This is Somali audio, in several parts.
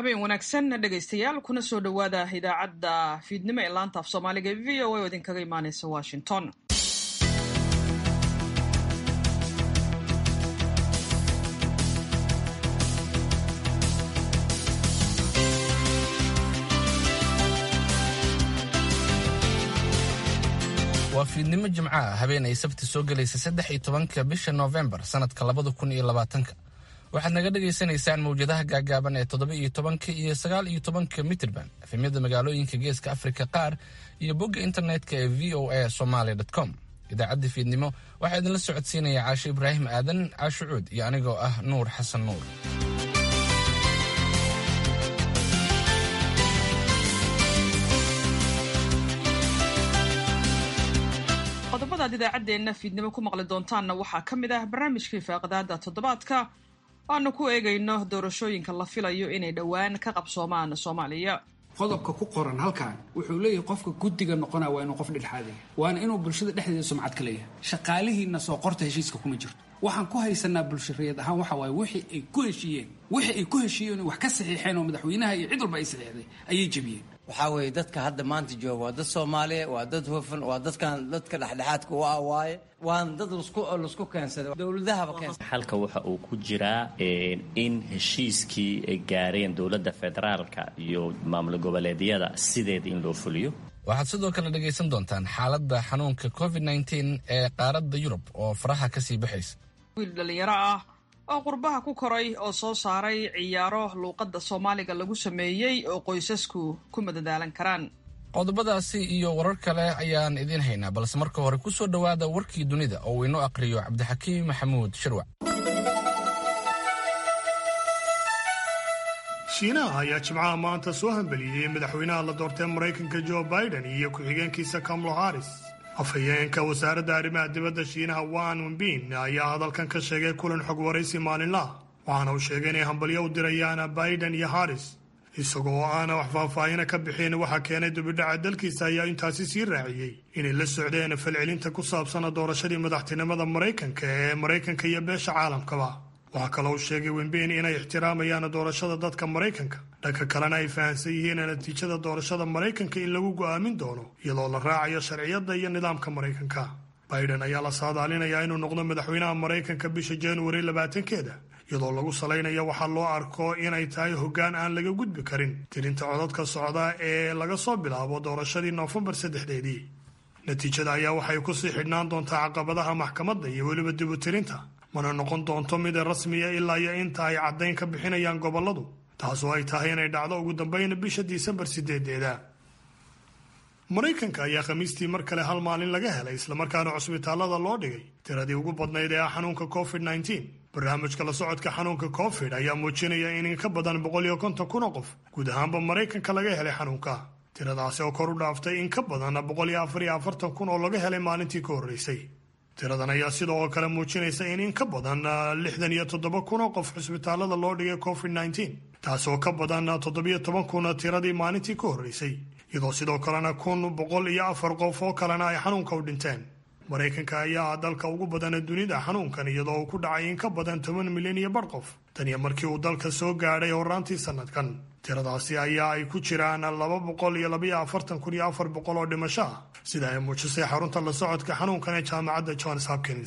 habeen wanaagsan dhegaystayaal kuna soo dhowaada idaacadda fiidnimo ee laanta af soomaaliga ee v o a oo idinkaga imaaneysa washington waa fiidnimo jimco ah habeen ay sabti soo gelaysa saddex iyo tobanka bisha noofembar sannadka labada kun iyo labaatanka waxaad naga dhagaysanaysaan mawjadaha gaagaaban ee toddoba iyo tobanka iyo sagaal iyo tobanka mitirban efemyada magaalooyinka geeska afrika qaar iyo bogga internetka ee v o a somaly com idaacadda fiidnimo waxaa idinla socodsiinaya caasho ibraahim aadan caasho cuud iyo anigoo ah nuur xasan nuur qodobadaad idaacaddeenna fiidnimo ku maqli doontaanna waxaa ka mid ah barnaamijkii faaqadaada toddobaadka waanu ku eegayno doorashooyinka la filayo inay dhowaan ka qabsoomaan soomaaliya qodobka ku qoran halkan wuxuu leeyahay qofka guddiga noqonaya waa inuu qof dhexdhexaadaya waana inuu bulshada dhexdeeda sumcad ka leeyahay shaqaalihiina soo qorta heshiiska kuma jirto waxaan ku haysanaa bulshareed ahaan waxa waaye wixii ay ku heshiiyeen wixii ay ku heshiiyeen wax ka saxiixeen oo madaxweynaha iyo cid walba ay saxiixday ayay jebiyeen waxaa weeye dadka hadda maanta jooga waa dad soomaaliya waa dad hufan waa dadkan dadka dhexdhexaadka u ah waaye waana dad lasku keensada dowladahaba keensa xalka waxa uu ku jiraa in heshiiskii ay gaareen dowladda federaalka iyo maamul goboleedyada sideeda in loo fuliyo waxaad sidoo kale dhegaysan doontaan xaaladda xanuunka covid nteen ee qaaradda yurub oo faraha ka sii baxaysa wiil dhallinyaro ah oo qurbaha ku koray oo soo saaray ciyaaro luuqadda soomaaliga lagu sameeyey oo qoysasku ku madadaalan karaan qodobadaasi iyo warar kale ayaan idiin haynaa balse marka hore ku soo dhowaada warkii dunida oo uu inoo aqhriyo cabdixakiim maxamuud shirwac shiinaha ayaa jimcaha maanta soo hambeliyey madaxweynaha la doortay maraykanka jo biden iyo ku-xigeenkiisa kamalo haris afhayeenka wasaaradda arrimaha dibadda shiinaha wan wenbin ayaa hadalkan ka sheegay kulan xog waraysi maalinlaha waxaana uu sheegay inay hambalyo u dirayaan biden iyo haris isagoo aana wax faahfaahina ka bixin waxaa keenay dubidhaca dalkiisa ayaa intaasi sii raaciyey inay la socdeen falcelinta ku saabsana doorashadii madaxtinimada maraykanka ee maraykanka iyo beesha caalamkaba waxaa kaloo uu sheegay wenbin inay ixtiraamayaan doorashada dadka maraykanka dhanka kalena ay fahamsan yihiin natiijada doorashada maraykanka in lagu go'aamin doono iyadoo la raacayo sharciyadda iyo nidaamka maraykanka biden ayaa la saadaalinayaa inuu noqdo madaxweynaha maraykanka bisha januari labaatankeeda iyadoo lagu salaynayo waxaa loo arko inay tahay hoggaan aan laga gudbi karin tirinta codadka socda ee laga soo bilaabo doorashadii noofembar saddexdeedii natiijada ayaa waxay kusii xidhnaan doontaa caqabadaha maxkamadda iyo weliba dibutirinta mana noqon doonto mid rasmiya ilaa iyo inta ay caddayn ka bixinayaan gobolladu taasoo ay tahay inay dhacdo ugu dambeyn bisha disembar sideedeeda maraykanka ayaa khamiistii mar kale hal maalin laga helay islamarkaana cusbitaallada loo dhigay tiradii ugu badnayd ee ah xanuunka covid nteen barnaamijka la socodka xanuunka covid ayaa muujinaya in in ka badan boqol iyo konton kun oo qof guud ahaanba maraykanka laga helay xanuunka tiradaasi oo kor u dhaaftay in ka badan boqol iyo afar iyo afartan kun oo laga helay maalintii ka horreysay tiradan ayaa sidoo kale muujinaysa in in ka badan lixdan iyo toddoba kun oo qof cusbitaallada loo dhigay covid nteen taasoo ka badan toddobiyo toban kun tiradii maalintii ka horreysay iyadoo sidoo kalena kun boqol iyo afar qof oo kalena ay xanuunka u dhinteen maraykanka ayaa ah dalka ugu badana dunida xanuunkan iyadoo uu ku dhacay in ka badan toban milyan iyo bar qof taniyo markii uu dalka soo gaadhay horaantii sannadkan tiradaasi ayaa ay ku jiraan laba boqol iyo labaiyo afartan kun iyo afar boqol oo dhimasho ah sida ay muujisay xarunta la socodka xanuunkan ee jaamacadda johns hopkins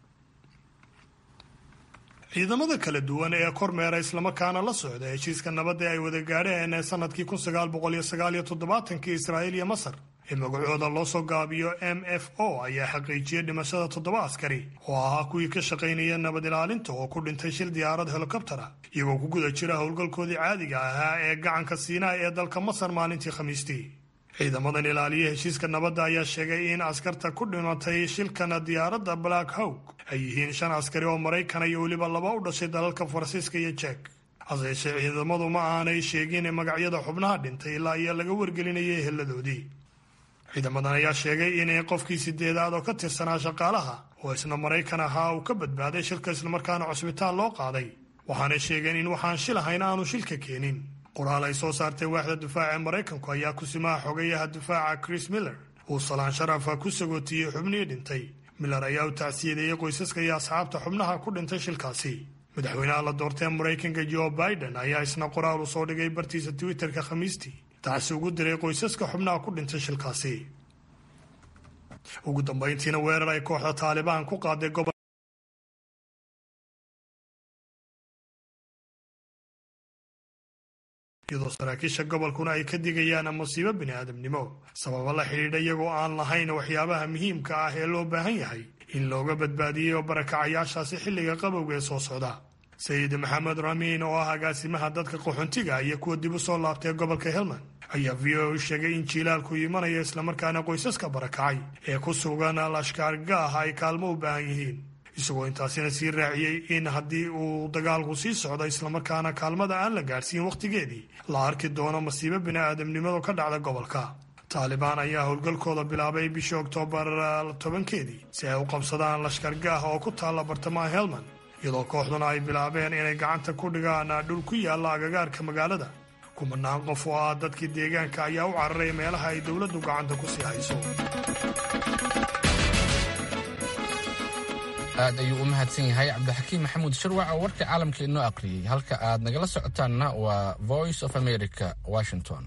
ciidamada kala duwan ee kormeera islamarkaana la socda heshiiska nabadda ay wada gaadheen ee sanadkii kun sagaal boqol iyo sagaal iyo toddobaatankii israa'iil iyo masar ee magacooda loo soo gaabiyo m f o ayaa xaqiijiyey dhimashada toddoba askari oo ahaa kuwii ka shaqaynaya nabad ilaalinta oo ku dhintay shil diyaarad helikobtera iyagoo ku guda jira howlgalkoodii caadiga ahaa ee gacanka siinaa ee dalka masar maalintii khamiistii ciidamadan ilaaliya heshiiska nabadda ayaa sheegay in askarta ku dhimatay shilkana diyaaradda black hawk ay yihiin shan askari oo maraykana iyo weliba laba u dhashay dalalka faransiiska iyo jek hase yeeshee ciidamadu ma aanay sheegin magacyada xubnaha dhintay ilaa iyo laga wargelinayay heladoodii ciidamadan ayaa sheegay in qofkii sideedaad oo ka tirsanaa shaqaalaha oo isna maraykan ahaa uu ka badbaaday shilka islamarkaana cusbitaal loo qaaday waxaanay sheegeen in waxaan shil ahayn aanu shilka keenin qoraal ay soo saartay waaxda difaaca maraykanku ayaa kusimaha xogayaha difaaca chris miller uu salaan sharafa ku sagootiyey xubnihii dhintay miller ayaa u tacsiyadeeyey qoysaska iyo asxaabta xubnaha ku dhintay shilkaasi madaxweynaha la doortee maraykanka joe biden ayaa isna qoraal u soo dhigay bartiisa twitterka khamiistii taasi ugu diray qoysaska xubnaha ku dhintay shilkaasi ugu dambayntiina weerar ay kooxda taalibaan ku qaaday gobol iyadoo saraakiisha gobolkuna ay ka digayaan masiibo bini aadamnimo sababa la xidhiidha iyagoo aan lahayn waxyaabaha muhiimka ah ee loo baahan yahay in looga badbaadiyo barakacayaashaasi xilliga qabowga ee soo socda sayid maxamed ramiin oo ah agaasimaha dadka qaxoontiga iyo kuwa dib u soo laabtay gobolka helmand ayaa v o u sheegay in jiilaalku imanaya islamarkaana qoysaska barakacay ee ku sugan lashkaargaah ay kaalmo u baahan yihiin isagoo intaasina sii raaciyey in haddii uu dagaalku sii socdo islamarkaana kaalmada aan la gaadhsiin wakhtigeedii la arki doono masiibo bini aadamnimadu ka dhacda gobolka taalibaan ayaa howlgalkooda bilaabay bishii oktoobar tobankeedii si ay u qabsadaan lashkargaah oo ku taalla bartamaha helmand iyadoo kooxduna ay bilaabeen inay gacanta ku dhigaan dhul ku yaalla agagaarka magaalada kumanaan qof oo ah dadkii deegaanka ayaa u cararay meelaha ay dowladdu gacanta ku sii hayso aad ayuu u mahadsan yahay cabdixakiim maxamuud sharwac oo warka caalamka inoo aqriyey halka aad nagala socotaanna waa voice of america washington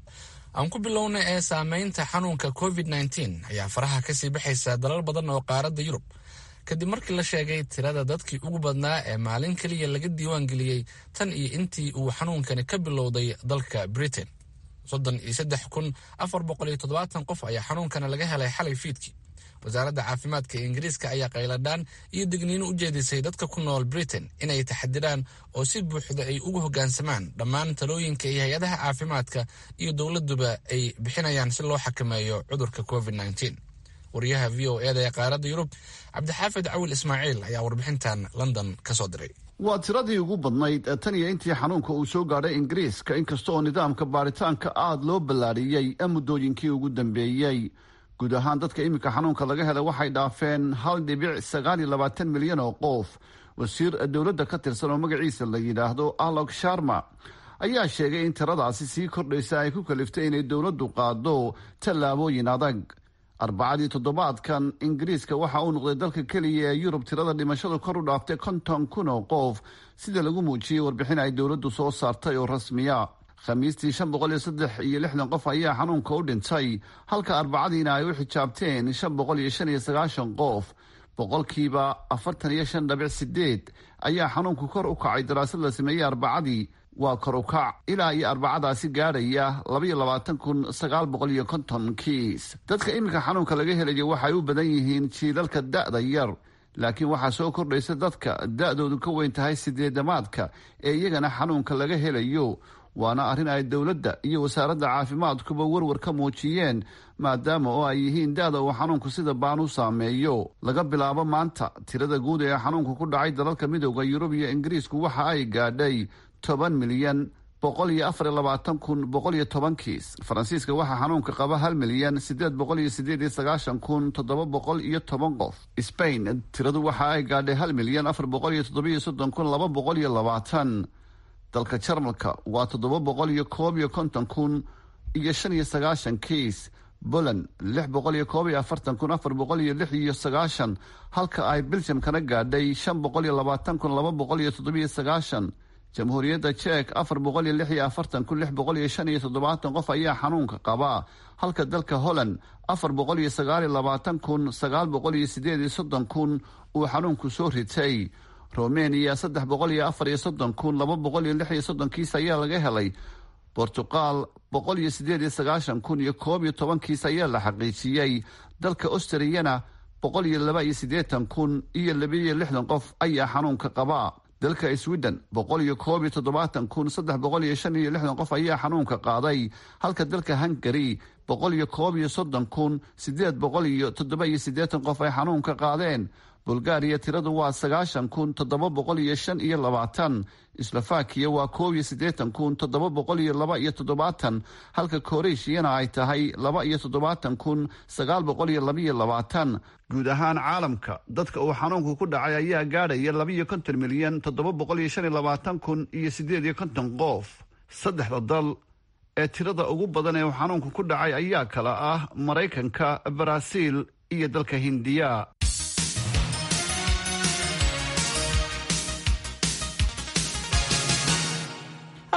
aan ku bilowna ee saameynta xanuunka covid nteen ayaa faraha kasii baxaysa dalal badan oo qaaradda yurub kadib markii la sheegay tirada dadkii ugu badnaa ee maalin keliya laga diiwaan geliyey tan iyo intii uu xanuunkani ka bilowday dalka britain soddon iyo saddex kun afar boqol iyo toddobaatan qof ayaa xanuunkana laga helay xalay fiidkii wasaaradda caafimaadka ee ingiriiska ayaa qayladhaan iyo digniino u jeedisay dadka ku nool britain inay taxadiraan oo si buuxda ay ugu hoggaansamaan dhammaan talooyinka iyo hay-adaha caafimaadka iyo dowladuba ay bixinayaan si loo xakameeyo cudurka covid nteen wariyaha v o eda ee qaaradda yurub cabdixaafid cawil ismaaciil ayaa warbixintan london ka soo diray waa tiradii ugu badnayd tan iyo intii xanuunka uu soo gaadhay ingiriiska inkasta oo nidaamka baaritaanka aada loo ballaariyey muddooyinkii ugu dambeeyey guud ahaan dadka iminka xanuunka laga helay waxay dhaafeen hal dhibic sagaal iyo labaatan milyan oo qof wasiir dowladda ka tirsan oo magaciisa la yidhaahdo alok sharma ayaa sheegay in tiradaasi sii kordhaysa ay ku kaliftay inay dowladdu qaado tallaabooyin adag arbacadii toddobaadkan ingiriiska waxa uu noqday dalka keliya ee yurub tirada dhimashadu kor u dhaaftay konton kun oo qof sida lagu muujiyey warbixin ay dowladdu soo saartay oo rasmiya khamiistii shan boqol iyo saddex iyo lixdan qof ayaa xanuunka u dhintay halka arbacadiina ay u xijaabteen shan boqol iyo shan iyo sagaashan qof boqolkiiba afartan iyo shan dhabic sideed ayaa xanuunku kor u kacay daraasad la sameeyey arbacadii waa kor u kac ilaa iyo arbacadaasi gaadhaya labaiyo labaatan kun sagaal boqol iyo konton kiis dadka iminka xanuunka laga helayo waxay u badan yihiin jiilalka da-da yar laakiin waxaa soo kordhaysa dadka da-doodu ka weyn tahay sideedamaadka ee iyagana xanuunka laga helayo waana arrin ay dowladda iyo wasaaradda caafimaadkuba warwar ka muujiyeen maadaama oo ay yihiin da-da uu xanuunku sida baan u saameeyo laga bilaabo maanta tirada guud ee xanuunku ku dhacay dalalka midooda yurub iyo ingiriisku waxa ay gaadhay toban milyan boqol iyo afar iyo labaatan kun boqol iyo toban kiis faransiiska waxaa xanuunka qaba hal milyan sideed boqol iyo sideed iyo sagaashan kun toddoba boqol iyo toban qof spain tiradu waxa ay gaadhay hal milyan afar boqol iyo toddoba iyo soddon kun laba boqol iyo labaatan dalka jarmalka waa toddoba boqol iyo koob iyo konton kun iyo shan iyo sagaashan kiis poland lix boqol iyo koob iyo afartan kun afar boqol iyo lix iyo sagaashan halka ay belgiumkana gaadhay shan boqol iyo labaatan kun laba boqol iyo toddobiyo sagaashan jamhuuriyadda jek afar boqol iyo lix iyo afartan kun lix boqol iyo shan iyo toddobaatan qof ayaa xanuunka qaba halka dalka holland afar boqol iyo sagaal iyo labaatan kun sagaal boqol iyo sideed iyo soddon kun uu xanuunku soo ritay romania saddex boqol iyo afar iyo soddon kun laba boqol iyo lix iyo soddon kiis ayaa laga helay bortuqal boqol iyo sideed iyo sagaashan kun iyo koob iyo toban kiis ayaa la xaqiijiyey dalka austriyana boqol iyo laba iyo siddeetan kun iyo labiiyo lixdan qof ayaa xanuunka qaba dalka sweden boqol iyo koob iyo toddobaatan kun saddex boqol iyo shan iyo lixdan qof ayaa xanuunka qaaday halka dalka hungary boqol iyo koob iyo soddon kun sideed boqol iyo toddoba iyo siddeetan qof ay xanuunka qaadeen bulgaariya tiradu waa sagaashan kun toddoba boqol iyo shan iyo labaatan slovakiya waa koob iyo siddeetan kun toddoba boqol iyo laba iyo toddobaatan halka koreshiyana ay tahay laba iyo toddobaatan kun sagaal boqol iyo labaiyo labaatan guud ahaan caalamka dadka uu xanuunku ku dhacay ayaa gaadhaya labaiyo konton milyan toddoba boqol iyo shan iyo labaatan kun iyo siddeed iyo konton qof saddexda dal ee tirada ugu badan ee uu xanuunku ku dhacay ayaa kala ah maraykanka baraaziil iyo dalka hindiya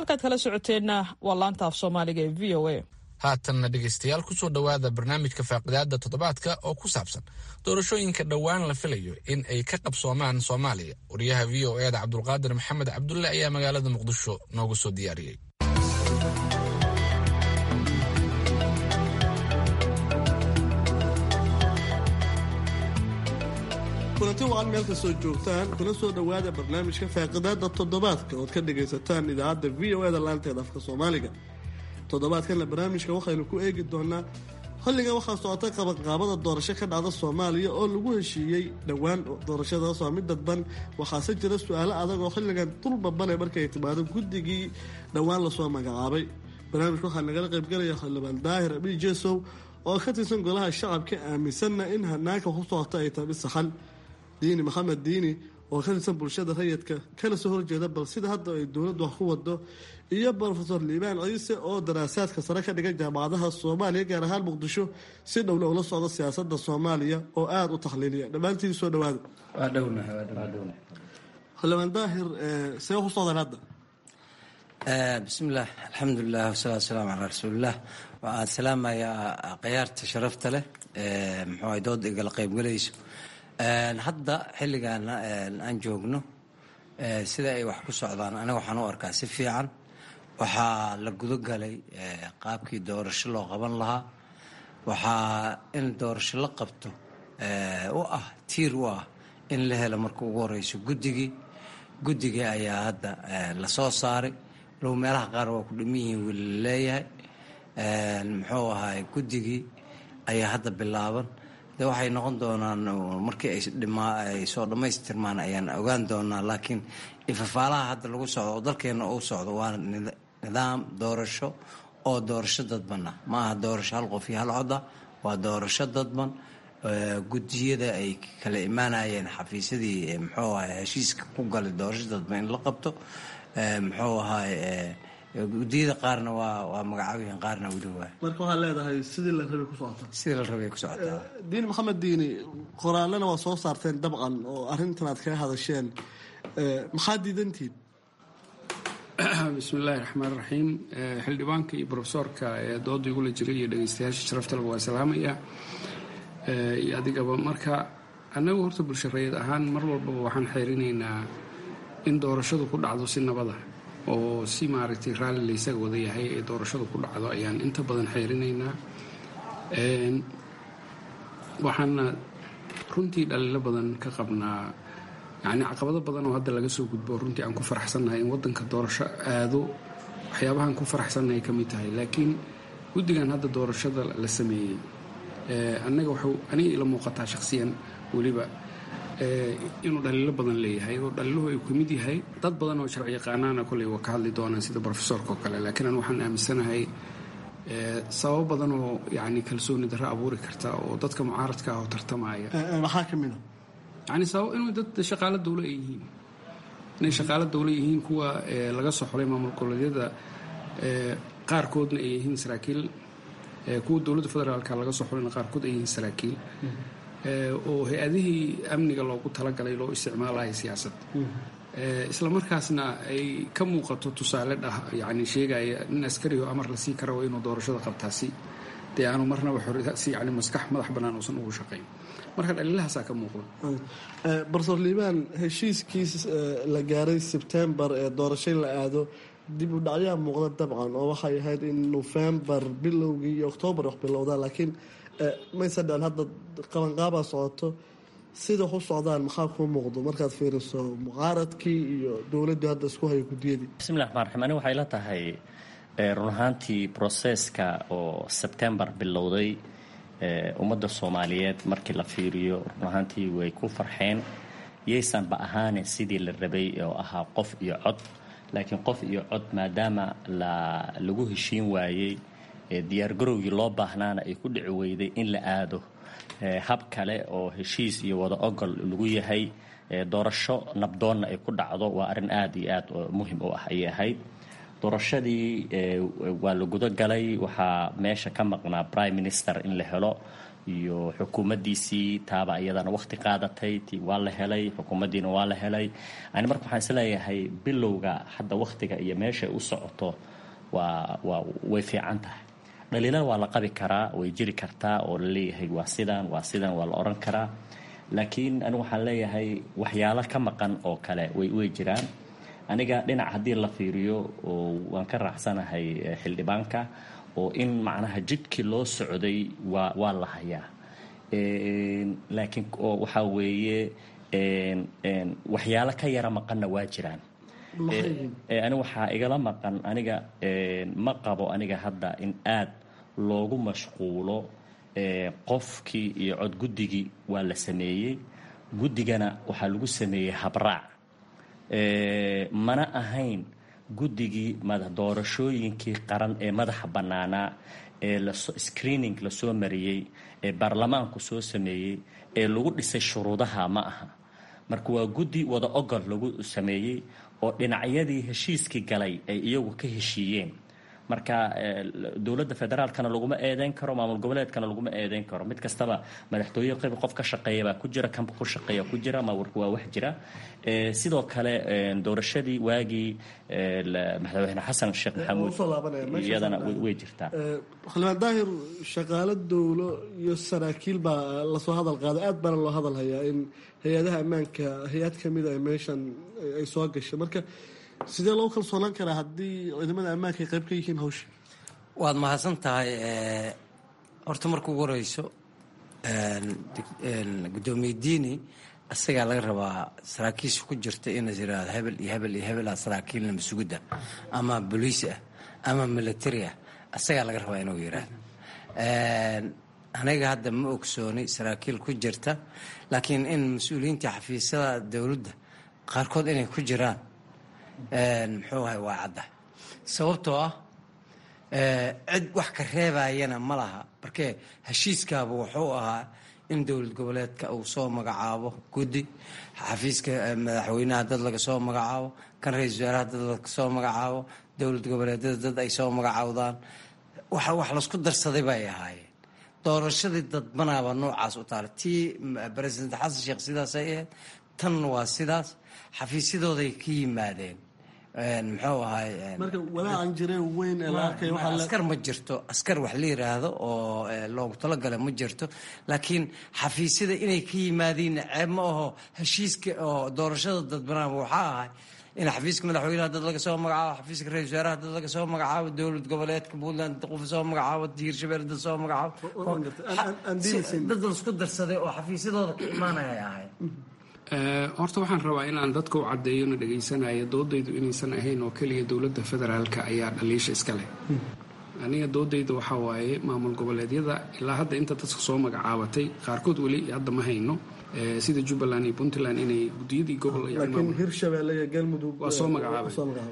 halkaad kala socoteenna waa laanta af soomaaliga ee v o a haatanna dhegaystayaal kusoo dhowaada barnaamijka faaqidaada toddobaadka oo ku saabsan doorashooyinka dhowaan la filayo in ay ka qabsoomaan soomaaliya wariyaha v o eda cabdulqaadir maxamed cabdulle ayaa magaalada muqdisho noogu soo diyaariyey kulanti wacan meel kastoo joogtaan kuna soo dhowaada barnaamijka faaqidaada toddobaadka ood ka dhagaysataan idaacadda v o eda laanteeda afka soomaaliga toddobaadkanna barnaamijka waxaynu ku eegi doonaa xilligan waxaa socotay qabanqaabada doorasho ka dhacda soomaaliya oo lagu heshiiyey dhowaan doorashadaas waa mid dadban waxaase jira su-aalo adag oo xilligan dulbabane markay timaado guddigii dhowaan lasoo magacaabay barnaamijka waxaa nagala qaybgalaya xildhibaan daahir abii jesow oo ka tirsan golaha shacabka aaminsanna in hanaanka ku socota ay tahay mid saxan diini maxamed diini oo ka tirsan bulshada rayidka kana soo horjeeda bal sida hadda ay dowladdu wax ku wado iyo brofesor liibaan ciise oo daraasaadka sare ka dhigan jaamacadaha soomaaliya gaar ahaan muqdisho si dhowna ula socda siyaasada soomaaliya oo aada u taxliiliya dhammaantiin soo dhawaada xildhibaan daahir see ku socdaan hadda bismillaah alxamdulilah wasalaatu wasalaamu calaa rasuulilah waxaan salaamayaa khiyaarta sharafta leh muxuu ay dooda igala qaybgalayso hadda xilligan aan joogno sida ay wax ku socdaan aniga waxaan u arkaa si fiican waxaa la gudogalay qaabkii doorasho loo qaban lahaa waxaa in doorasho la qabto u ah tiir u ah in la helo marka ugu horeyso guddigii guddigii ayaa hadda lasoo saaray low meelaha qaar waa ku dhiman yihiin weli la leeyahay muxuu ahaay guddigii ayaa hadda bilaaban de waxay noqon doonaan markii ay soo dhammaystirmaan ayaan ogaan doonaa laakiin ifafaalaha hadda lagu socdo oo dalkeena uu socdo waa nidaam doorasho oo doorasho dadban ah ma aha doorasho hal qof iyo hal coda waa doorasho dadban gudiyada ay kala imaanayeen xafiisyadii muxuu ahay heshiiska ku galay doorasho dadban in la qabto muxuu ahay gudiyada qaarna waa waa magacaabihiin qaarna weli waay marka waxaad leedahay sidii la rabay ku socota sidii la rabay ku socotaa diini maxamed diini qoraalena waa soo saarteen dabcan oo arrintan aad kaga hadasheen maxaad diidantihiin bismiillaahi raxmaan raxiim xildhibaanka iyo brofesoorka ee dooda igula jiray iyo dhegeystayaasha sharaftaleba waa salaamaya iyo adigaba marka annagu horta bulsho rayid ahaan mar walbaba waxaan xeerinaynaa in doorashadu ku dhacdo si nabada oo si maaragtay raalli laysaga wada yahay ee doorashadu ku dhacdo ayaan inta badan xeerinaynaa waxaana runtii dhaliilo badan ka qabnaa yacni caqabado badan oo hadda laga soo gudbo runtii aan ku faraxsannahay in waddanka doorasho aado waxyaabahaan ku faraxsannahay ka mid tahay laakiin guddigan hadda doorashada la sameeyey annaga waxuu aniga ila muuqataa shakhsiyan weliba inuu dhaliilo badan leeyahay oo dhaliiluhu ay ka mid yahay dad badan oo sharci yaqaanaana koley waa ka hadli doonaan sida brofesorka oo kale laakiin an waxaan aaminsanahay sababo badan oo yacni kalsooni darro abuuri karta oo dadka mucaaradka ah oo tartamaya maxaa ka mid a yani sabab inuu dad shaqaalo dawle ay yihiin inay shaqaalo dawle yihiin kuwa laga soo xolay maamul goboleedyada qaarkoodna ay yihiin saraakiil kuwa dowladda federaalka laga soo xolayna qaarkood ay yihiin saraakiil oo hay-adihii amniga loogu talagalay loo isticmaalayo siyaasad isla markaasna ay ka muuqato tusaale dhah yani sheegaya nin askarigo amar la sii karo inuu doorashada qabtaasi dee aanu marnaba si yani maskax madax bannaan uusan ugu shaqayn marka dhaliilahaasaa ka muuqda barsoor liibaan heshiiskii la gaaray sebtembar ee doorasho la aado dib u dhacyaa muuqda dabcan oo waxay ahayd in nofembar bilowgii iyo oktoobar wax bilowdaan laakiin mayse dhan hadda qabanqaabaa socoto sida ku socdaan maxaa kuu muuqdo markaad fiiriso mucaaradkii iyo dowladdu hadda isku hayo guddiyadii bismillahi raxmaan raxiim ani waxay la tahay run ahaantii broseska oo sebtembar bilowday ummadda soomaaliyeed markii la fiiriyo run ahaantii way ku farxeen yaysanba ahaane sidii la rabay oo ahaa qof iyo cod laakiin qof iyo cod maadaama la lagu heshiin waayey diyaargarowgii loo baahnaana ay ku dhici weyday in la aado hab kale oo heshiis iyo wada ogol lagu yahay doorasho nabdoonna ay ku dhacdo waa arrin aada iyo aad muhim u ah ayay ahayd doorashadii waa la gudo galay waxaa meesha ka maqnaa prime minister in la helo iyo xukuumaddiisii taaba iyadana waqti qaadatay ti waa la helay xukuumaddiina waa la helay ani marka waxaan isleeyahay bilowga hadda waqtiga iyo meeshay u socoto waa waa way fiican tahay dhaliilada waa la qabi karaa way jiri kartaa oo la leeyahay waa sidan waa sidan waa la odhan karaa laakiin anigu waxaan leeyahay waxyaalo ka maqan oo kale way way jiraan aniga dhinac haddii la fiiriyo oo waan ka raacsanahay xildhibaanka oo in macnaha jidkii loo socday waa waa la hayaa laakiin oo waxaa weeye waxyaalo ka yara maqanna waa jiraan ani waxaa igala maqan aniga ma qabo aniga hadda in aad loogu mashquulo qofkii iyo cod guddigii waa la sameeyey guddigana waxaa lagu sameeyey habraac mana ahayn guddigii doorashooyinkii qaran ee madaxa bannaanaa ee screening lasoo mariyey ee baarlamaanku soo sameeyey ee lagu dhisay shuruudaha ma aha marka waa guddi wada ogol lagu sameeyey oo dhinacyadii heshiiskii galay ay iyagu ka heshiiyeen marka dowladda federaalkana laguma eedeyn karo maamul goboleedkana laguma eedeyn karo mid kastaba madaxtooye qayb qof ka shaqeeya baa ku jira kanba ku shaqeeya ku jira mawarka waa wax jira sidoo kale doorashadii waagii madaxweyne xasan sheekh maxamuud iyadana way jirtaa xildhibaan daahir shaqaalo dowlo iyo saraakiil baa lasoo hadal qaaday aad baana loo hadal hayaa in hay-adaha ammaanka hay-ad kamida ay meeshan ay soo gashay marka sidee loo kalsoonaan karaa haddii ciidamada ammaanka ay qayb ka yihiin hawsha waad mahadsan tahay horta marka ugu horeyso gudoomiye diini isagaa laga rabaa saraakiisha ku jirta inaas yidhaahdo hebel iyo hebel iyo hebel ah saraakiilna masugudda ama boliis ah ama military ah isagaa laga rabaa inuu yidhaahdo aniga hadda ma ogsooni saraakiil ku jirta laakiin in mas-uuliyiinta xafiisyada dowladda qaarkood inay ku jiraan muxuu ahay waa cadda sababtoo ah cid wax ka reebayana ma laha markee heshiiskaaba wuxuu ahaa in dowlad goboleedka uu soo magacaabo guddi xafiiska madaxweynaha dad laga soo magacaabo kan ra-isul wasaaraha dad laga soo magacaabo dowlad goboleedyada dad ay soo magacaawdaan wax wax laisku darsaday bay ahaayeen doorashadii dadbanaaba noocaas u taala tii president xasan sheekh sidaasay ahayd tan waa sidaas xafiisyadooday ka yimaadeen muxuu ahay marka walaacan jireen weyn ee la arkay waxaa askar ma jirto askar wax la yiraahdo oo loogu talagala ma jirto laakiin xafiisyada inay ka yimaadiin ceeb ma aho heshiiska oo doorashada dadbanaaba waxaa ahay in xafiiska madaxweynaha dad laga soo magacaabo xafiiska ra-isul wasaaraha dad laga soo magacaabo dowlad goboleedka puntland dad qof soo magacaabo hiirshabelle dad soo magacaabo dad laisku darsaday oo xafiisyadooda ka imaanaya ay ahayd horta waxaan rabaa inaan dadka u caddeeyo na dhagaysanayo doodaydu inaysan ahayn oo keliya dowladda federaalka ayaa dhaliisha iska leh aniga doodayda waxaa waaye maamul goboleedyada ilaa hadda inta dadka soo magacaabatay qaarkood weli hadda ma hayno sida jubbaland iyo puntland inay gudiyadii gobol laakiin hirshabelle iyo galmudug waa soo magacaabay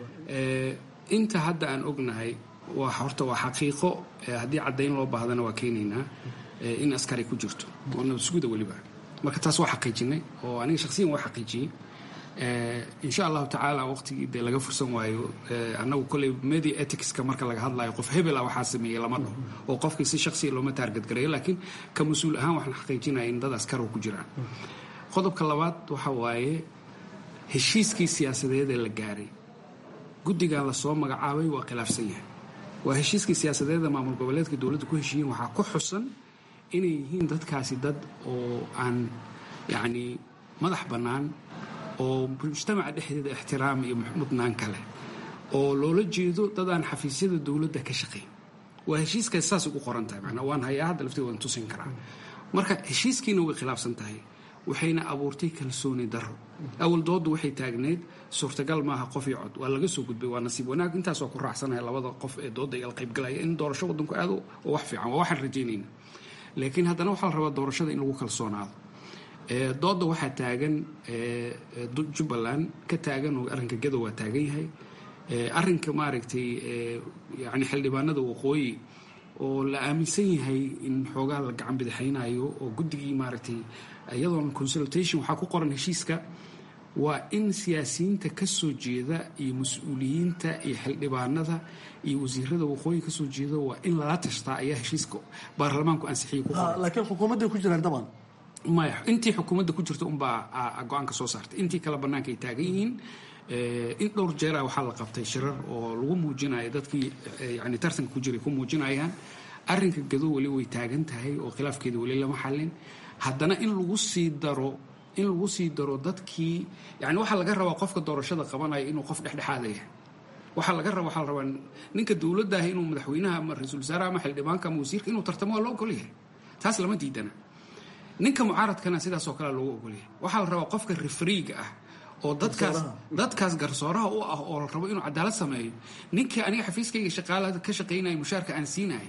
inta hadda aan ognahay waa horta waa xaqiiqo haddii caddayn loo baahdana waa keenaynaa in askari ku jirto oo nabadsuguda weliba marka taas waa xaqiijinay oo aniga shaksiyan waa xaqiijiyey insha allahu tacaala waqtigii dee laga fursan waayo annagu koley media ethicska marka laga hadlayo qof hebela waxaa sameeyey lama dhaho oo qofkii si shaksiya looma taargadgareeyo laakiin ka mas-uul ahaan waxaan xaqiijinaya in dad askar ku jiraan qodobka labaad waxa waaye heshiiskii siyaasadeed ee la gaaray guddigan lasoo magacaabay waa khilaafsan yahay waa heshiiskii siyaasadeeda maamul goboleedka dowladda ku heshiiyeen waxaa ku xusan inay yihiin dadkaasi dad oo aan yacni madax bannaan oo mujtamaca dhexdeeda ixtiraam iyo mudnaan kale oo loola jeedo dad aan xafiisyada dowladda ka shaqayn waa heshiiskaas saas ugu qoran tahay macnaa waan hayaa hadda lafteeda waan tusin karaa marka heshiiskiina way khilaafsan tahay waxayna abuurtay kalsooni daro awal dooddu waxay taagneyd suurtagal maaha qof iyo cod waa laga soo gudbay waa nasiib wanaag intaas waa ku raacsanaya labada qof ee doodda igala qaybgalaya in doorasho waddanku aado oo wax fiican waa waxaan rajaynayna laakiin haddana waxaa la rabaa doorashada in lagu kalsoonaado doodda waxaa taagan jubbaland ka taagan oo arrinka gadow waa taagan yahay arrinka maaragtay yani xildhibaanada waqooyi oo la aaminsan yahay in xoogaa la gacan bidixaynayo oo guddigii maaragtay iyadoon consultation waxaa ku qoran heshiiska waa in siyaasiyiinta ka soo jeeda iyo mas-uuliyiinta iyo xildhibaanada iyo wasiirada waqooyi ka soo jeeda waa in lala tashtaa ayaa heshiiska baarlamaanku ansixiyay ku qoran laakiin xukuumadday ku jiraan dabcan maya intii xukuumadda ku jirta unbaa go-aanka soo saartay intii kale bannaanka ay taagan yihiin in dhowr jeera waxaa la qabtay shirar oo lagu muujinayo dadkii yani tartanka ku jiray ku muujinayaan arrinka gado weli way taagan tahay oo khilaafkeeda weli lama xallin haddana in lagu sii daro in lagu sii daro dadkii yani waxaa laga rabaa qofka doorashada qabanaya inuu qof dhexdhexaada yahay waxaa laga raba waxaa la rabaa ninka dowladdaah inuu madaxweynaha ama ra-iisul wasaaraha ama xildhibaanka ama wasiirka inuu tartamo waa loo ogolyahay taas lama diidana ninka mucaaradkana sidaasoo kale loogu ogolyahay waxaa la rabaa qofka refriiga ah oo dadkaas dadkaas garsooraha u ah oo la rabo inuu cadaalad sameeyo ninkii aniga xafiiskayga shaqaalada ka shaqaynaya mushaarka aan siinaya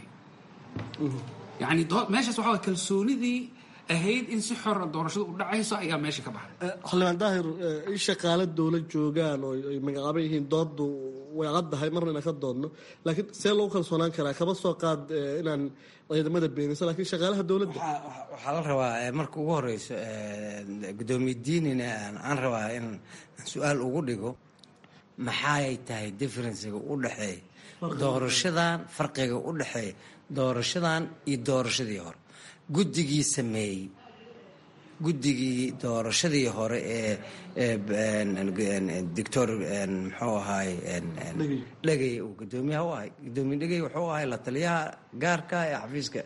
yani meeshaas waxaa kalsoonidii ahayd in si xora doorashada u dhacayso ayaa meesha ka baxday xildhibaan daahir in shaqaale dowlad joogaan oo ay magacaaban yihiin dooddu way caddahay marna inaan ka doodno laakiin see loogu kalsoonaan karaa kama soo qaad inaan ciidamada beenayso laakiin shaqaalaha dowladda waxaa la rabaa marka ugu horeyso gudoomiye diinina aan rabaa in su-aal ugu dhigo maxaay tahay differenciga u dhexeeya doorashadan farqiga u dhexeeya doorashadan iyo doorashadii hore guddigii sameeyey guddigii doorashadii hore ee doctor muxuu ahaay dhegey uu gudoomiyaha u ahay gudoomiye dhegey wuxuu ahay la taliyaha gaarka ee xafiiska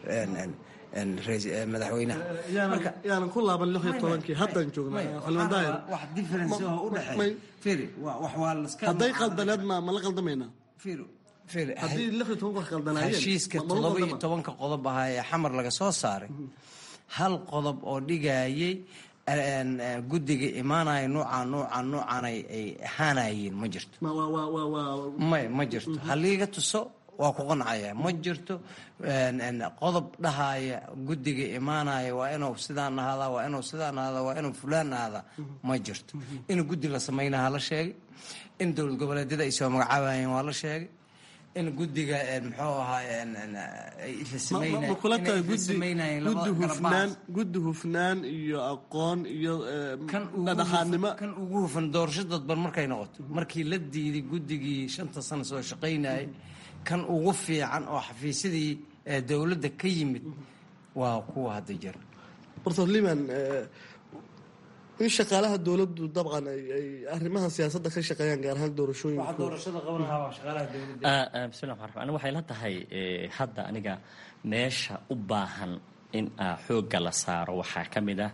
madaxweynaha yaanan ku laaban lix iyo tobankii haddaan joognaa xildhibaan daahir wax difference oo u dhexeeya firi wax waa laska hadday qaldaneed ma ma la qaldamaynaa firi haddii lix iyo tobanka wax qaldanaayeen heshiiska toddoba iyo tobanka qodob ahaa ee xamar laga soo saaray hal qodob oo dhigayay guddiga imaanaya nuucaan nuucaan nuucaan ay ahaanayeen ma jirto may ma jirto haliiga tuso waa ku qancaya ma jirto qodob dhahaya guddiga imaanaya waa inuu sidaan ahaada waa inuu sidaan ahaada waa inuu fulaan ahaada ma jirto in guddi la samaynaha la sheegay in dowlad goboleedyada ay soo magacaabayeen waa la sheegay in guddiga muxuu ahaa kula tahay guddi hufnaan guddi hufnaan iyo aqoon iyo dhadhaxaadnimo kan ugu hufan doorasho dadban markay noqoto markii la diiday guddigii shanta sano soo shaqaynayay kan ugu fiican oo xafiisyadii dowladda ka yimid waa kuwa hadda jira bartor liman in shaqaalaha dowladdu dabcan ay arrimaha siyaasadda ka shaqeeyaan gaar ahaan doorashooyinbismillah raxmaan aniga waxay la tahay hadda aniga meesha u baahan in xoogga la saaro waxaa ka mid ah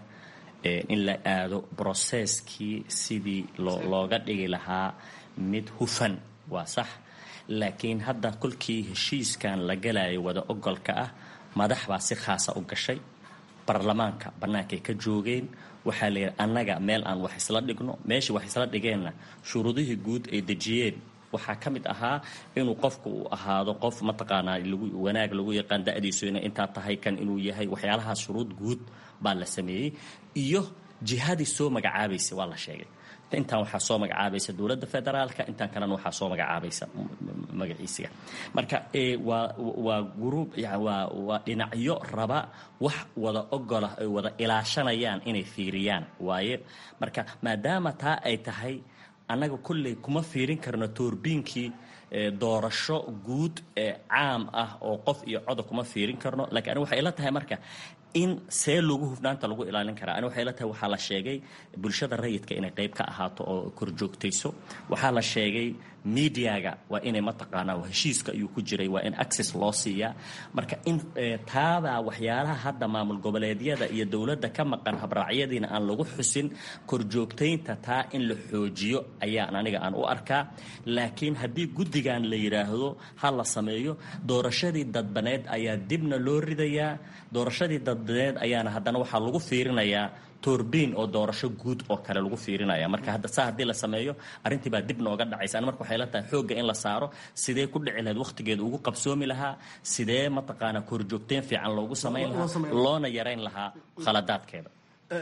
in la aado broseskii sidii looga dhigi lahaa mid hufan waa sax laakiin hadda kolkii heshiiskan la galayo wada ogolka ah madax baa si khaasa u gashay baarlamaanka bannaankay ka joogeen waxaa layidhi annaga meel aan wax isla dhigno meeshii wax isla dhigeenna shuruudihii guud ay dejiyeen waxaa ka mid ahaa inuu qofku uu ahaado qof mataqaanaa wanaag lagu yaqaan da-diisu inay intaa tahay kan inuu yahay waxyaalahaas shuruud guud baa la sameeyey iyo jihadii soo magacaabaysa waa la sheegay intaan waxaa soo magacaabaysa dowladda federaalka intaan kalena waxaa soo magacaabaysa magaciisiga marka waa waa gruub waa waa dhinacyo raba wax wada ogola ay wada ilaashanayaan inay fiiriyaan waaye marka maadaama taa ay tahay annaga kolley kuma fiirin karno toorbiinkii doorasho guud ee caam ah oo qof iyo coda kuma fiirin karno lakiin aniga waxay ila tahay marka in see lagu hufnaanta lagu ilaalin karaa ani waxay la tahay waxaa la sheegay bulshada rayidka inay qayb ka ahaato oo korjoogtayso waxaa la sheegay mediaga waa inay mataqaanaa heshiiska ayuu ku jiray waa in access loo siiyaa marka in taabaa waxyaalaha hadda maamul goboleedyada iyo dowladda ka maqan habraacyadiina aan lagu xusin korjoogtaynta taa in la xoojiyo ayaan aniga aan u arkaa laakiin haddii guddigan la yidhaahdo ha la sameeyo doorashadii dadbaneed ayaa dibna loo ridayaa doorashadii dadbaneed ayaana haddana waxaa lagu fiirinayaa toorbiin oo doorasho guud oo kale lagu fiirinaya marka hadda saa haddii la sameeyo arrintii baa dib nooga dhacaysa ani marka waxay la tahay xoogga in la saaro sidee ku dhici lahayd wakhtigeeda ugu qabsoomi lahaa sidee mataqaanaa korjoogteen fiican loogu samayn lahaa loona yarayn lahaa khaladaadkeeda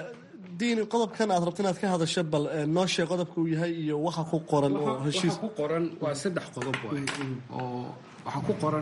diini qodobkan aad rabta inaad ka hadasho bal noo sheeg qodobka uu yahay iyo waxa ku qoran oo heshiis ku qoran waa saddex qodob waay oo waxaa ku qoran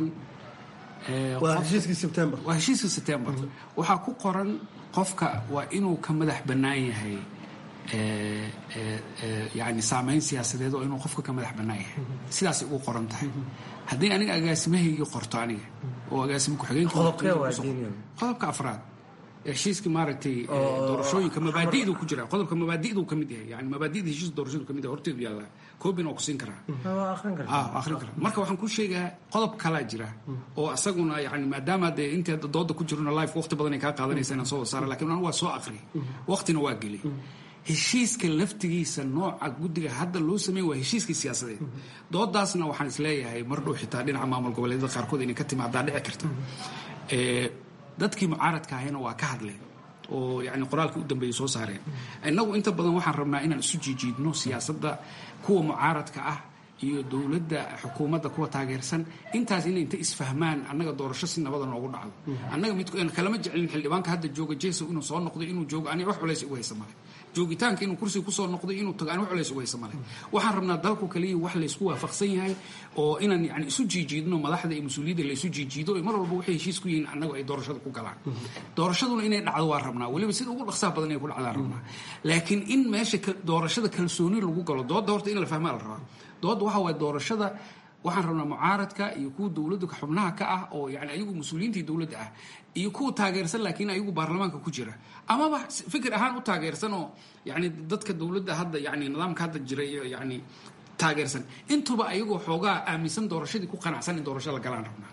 waa heshiiskii sebtembar waa heshiiskii sebtembar waxaa ku qoran qofka waa inuu ka madax bannaan yahay yani saameyn siyaasadeed oo inuu qofka ka madax bannaan yahay sidaasay ugu qoran tahay haddii aniga agaasimahaygii qorto aniga oo agaasimo ku-xigeenqodobka afraad heshiiska maaragtay doorashooyinka mabaadi'du ku jira qodobka mabaadi'du ka mid yahay yani mabaadi'da heshiiska doorashadu ka mid yahay horteedu yaallaa koobin oo ku siin karaa akhrin karaa marka waxaan ku sheegaa qodob kalaa jira oo asaguna yani maadaama dee inta dooda ku jirona life waqti badan ay kaa qaadanaysa inaan soo saara lakin anu waa soo akhriyay waqtina waa geliyay heshiiska laftigiisa nooca guddiga hadda loo sameey waa heshiiskii siyaasadeed doodaasna waxaan isleeyahay mar dhow xitaa dhinaca maamul goboleedyada qaarkood inay ka timaadaa dhici karta dadkii mucaaradka ahayna waa ka hadleen oo yani qoraalkii u dambeeyey soo saareen innagu inta badan waxaan rabnaa inaan isu jiijiidno siyaasadda kuwa mucaaradka ah iyo dowladda xukuumadda kuwa taageersan intaas inay inta isfahmaan annaga doorasho si nabada noogu dhacdo annaga mid kalama jecelin xildhibaanka hadda jooga jeso inuu soo noqdo inuu joogo aniga wax culays ugu haysa male joogitaanka inuu kursiga kusoo noqday inuu tago ani wax culays ugu haysa male waxaan rabnaa dalku kaliya wax laysku waafaqsan yahay oo inaan yani isu jiijiidno madaxda iyo mas-uuliyadda laysu jiijiido mar walba waxay heshiis ku yihiin annagu ay doorashada ku galaan doorashaduna inay dhacdo waa rabnaa weliba sida ugu dhaqsaha badan inay ku dhacdaan rabnaa laakiin in meesha doorashada kalsooni lagu galo doodda horta in la fahmaa la rabaa doodda waxa waye doorashada waxaan rabnaa mucaaradka iyo kuwa dowladda xubnaha ka ah oo yani ayagu mas-uuliyiintii dowladda ah iyo kuwa taageersan laakiin ayagu baarlamaanka ku jira amaba fikir ahaan u taageersan oo yani dadka dowladda hadda yani nidaamka hadda jira iyo yani taageersan intuba ayagoo xoogaa aaminsan doorashadii ku qanacsan in doorasho la galaan rabnaa